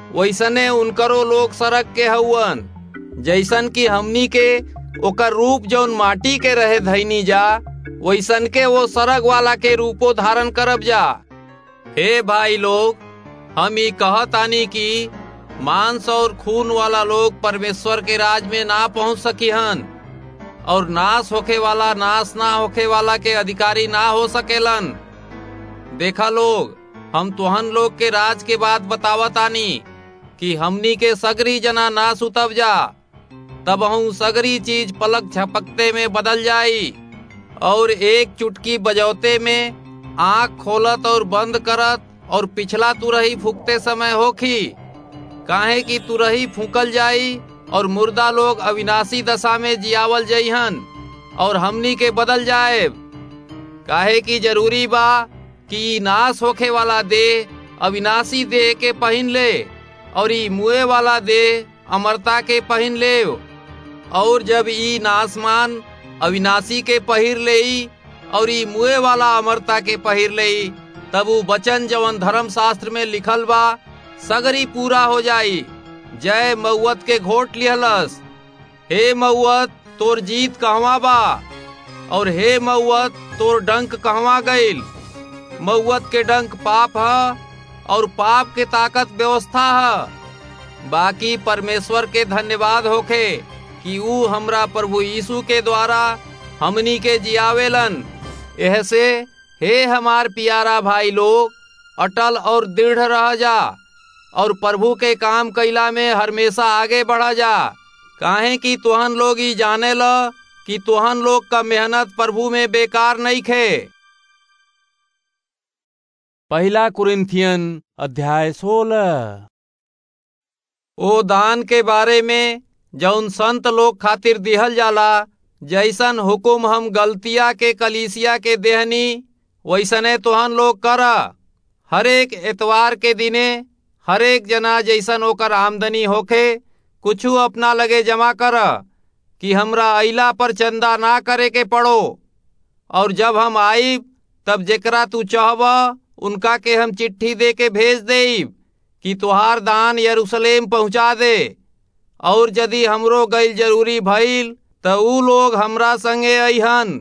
वैसने उनकरो लोग सड़क के हउवन जैसन कि हमनी के ओकर रूप जौन माटी के रहे धैनी जा वैसन के वो सड़क वाला के रूपो धारण करब जा हे भाई लोग हम ई कहतानी कि मांस और खून वाला लोग परमेश्वर के राज में ना पहुंच सकी हन और नाश होखे वाला नाश ना होखे वाला के अधिकारी ना हो सकेलन देखा लोग हम तुहन लोग के राज के बात बतावतानी कि हमनी के सगरी जना ना सुतब जा तब हम सगरी चीज पलक झपकते में बदल जाई और एक चुटकी बजौते में आंख खोलत और बंद करत और पिछला तुरही फूकते समय होखी काहे कि तुरही फूकल जाई और मुर्दा लोग अविनाशी दशा में जियावल जइहन और हमनी के बदल जाए काहे कि जरूरी बा कि नाश होखे वाला देह अविनाशी देह के पहन ले और ई मुए वाला देह अमरता के पहन ले और जब ई नासमान अविनाशी के पहिर ले और ई मुए वाला अमरता के पहिर ले तब वो वचन जवन धर्म शास्त्र में लिखल बा सगरी पूरा हो जाई जय मऊत के घोट लिहलस हे मऊत तोर जीत कहवा बा और हे मऊत तोर डंक कहवा गईल मऊत के डंक पाप है और पाप के ताकत व्यवस्था है बाकी परमेश्वर के धन्यवाद होखे कि ऊ हमरा प्रभु यीशु के द्वारा हमनी के जियावेलन यह से हे हमार प्यारा भाई लोग अटल और दृढ़ रह जा और प्रभु के काम कैला में हमेशा आगे बढ़ा जा काहे कि तुहन लोग ही जाने ल कि तुहन लोग का मेहनत प्रभु में बेकार नहीं खे पहला कुरिन्थियन अध्याय सोलह ओ दान के बारे में जौन संत लोग खातिर दिहल जाला जैसन हुकुम हम गलतिया के कलीसिया के देहनी वैसने तुहन लोग कर हरेक एतवार के दिने हरेक जना जैसन ओकर आमदनी होखे कुछु अपना लगे जमा कर कि हमरा अइला पर चंदा ना करे के पड़ो और जब हम आईब तब जेकरा तू चाहब उनका के हम चिट्ठी दे के भेज देब कि तुहार दान यरूशलेम पहुंचा दे और यदि हमरो गईल जरूरी भइल त ऊ लोग हमरा संगे अइहन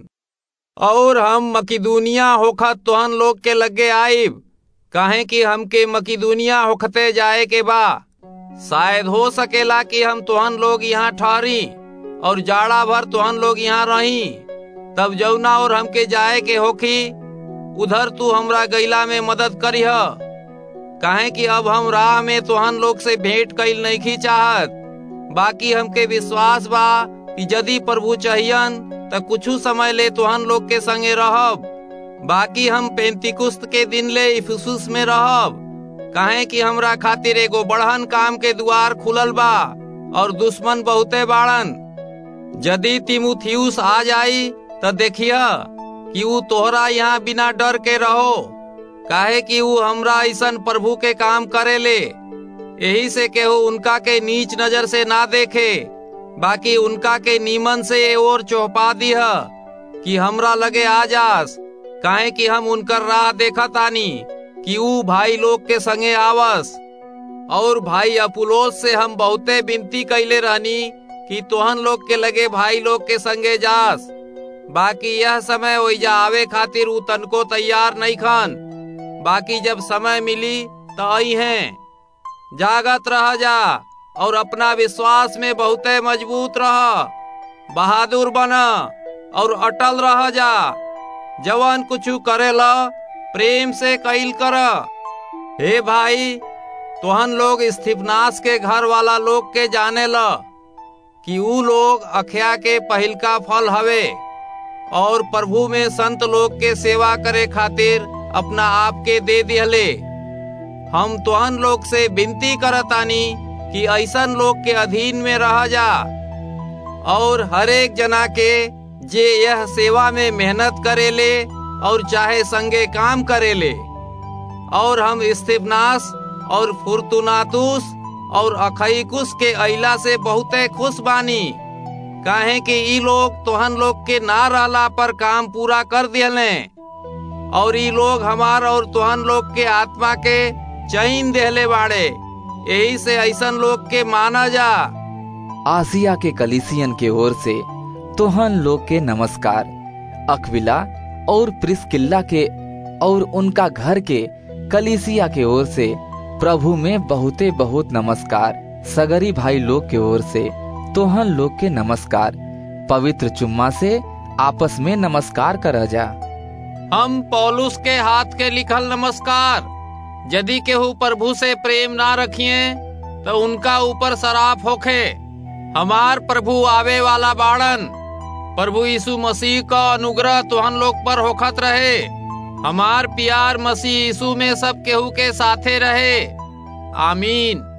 और हम मकिदुनिया होखत तुहन लोग के लगे आइब काहे कि हमके मकिदुनिया होखते जाए के बा शायद हो सकेला कि हम तुहन लोग यहाँ ठहरी और जाड़ा भर तुहन लोग यहाँ रही तब जौना और हमके जाए के होखी उधर तू हमरा गैला में मदद करीह काहे कि अब हम राह में तुहन लोग से भेंट कैल नहीं चाहत बाकी हमके विश्वास बा कि यदि प्रभु चाहियन त कुछ समय ले तुहन लोग के संगे रहब बाकी हम पेंतिकुस्त के दिन ले इफुसुस में रहब काहे कि हमरा खातिर एगो बढ़न काम के द्वार खुलल बा और दुश्मन बहुते बाड़न यदि तिमुथियुस आ जाई त देखिया कि ऊ तोहरा यहाँ बिना डर के रहो काहे कि ऊ हमरा ऐसन प्रभु के काम करे ले यही से केहू उनका के नीच नजर से ना देखे बाकी उनका के नीमन से और चौपा दीह कि हमरा लगे आ जास काहे कि हम उनकर राह देखा तानी कि ऊ भाई लोग के संगे आवस और भाई अपुलोस से हम बहुते विनती कैले रहनी कि तोहन लोग के लगे भाई लोग के संगे जास बाकी यह समय ओइजा आवे खातिर ऊ तनको तैयार नहीं खन बाकी जब समय मिली तो आई हैं जागत रह जा और अपना विश्वास में बहुते मजबूत रह बहादुर बन और अटल रह जा जवान कुछ करेला प्रेम से कैल कर हे भाई तोहन लोग स्थिपनाश के घर वाला लोग के जाने ल कि ऊ लोग अखया के पहिलका फल हवे और प्रभु में संत लोग के सेवा करे खातिर अपना आप के दे दिहले हम तोहन लोग से विनती करतानी कि ऐसन लोग के अधीन में रह जा और हरेक जना के जे यह सेवा में मेहनत करेले और चाहे संगे काम करेले और हम इस्तिफनास और फुर्तुनातुस और अखईकुस के अइला से बहुते खुश बानी काहे कि ई लोग तोहन लोग के ना रहला पर काम पूरा कर दिले और ई लोग हमार और तोहन लोग के आत्मा के चैन देहले बाड़े यही से ऐसन लोग के माना जा आसिया के कलिसियन के ओर से तोहन लोग के नमस्कार अकविला और प्रिस्किल्ला के और उनका घर के कलिसिया के ओर से प्रभु में बहुते बहुत नमस्कार सगरी भाई लोग के ओर से तोहन लोग के नमस्कार पवित्र चुम्मा से आपस में नमस्कार कर जा हम पौलुस के हाथ के लिखल नमस्कार यदि केहू प्रभु से प्रेम ना रखिए तो उनका ऊपर शराप होखे हमार प्रभु आवे वाला बाड़न प्रभु यीशु मसीह का अनुग्रह तुहन लोग पर होखत रहे हमार प्यार मसीह यीशु में सब केहू के साथे रहे आमीन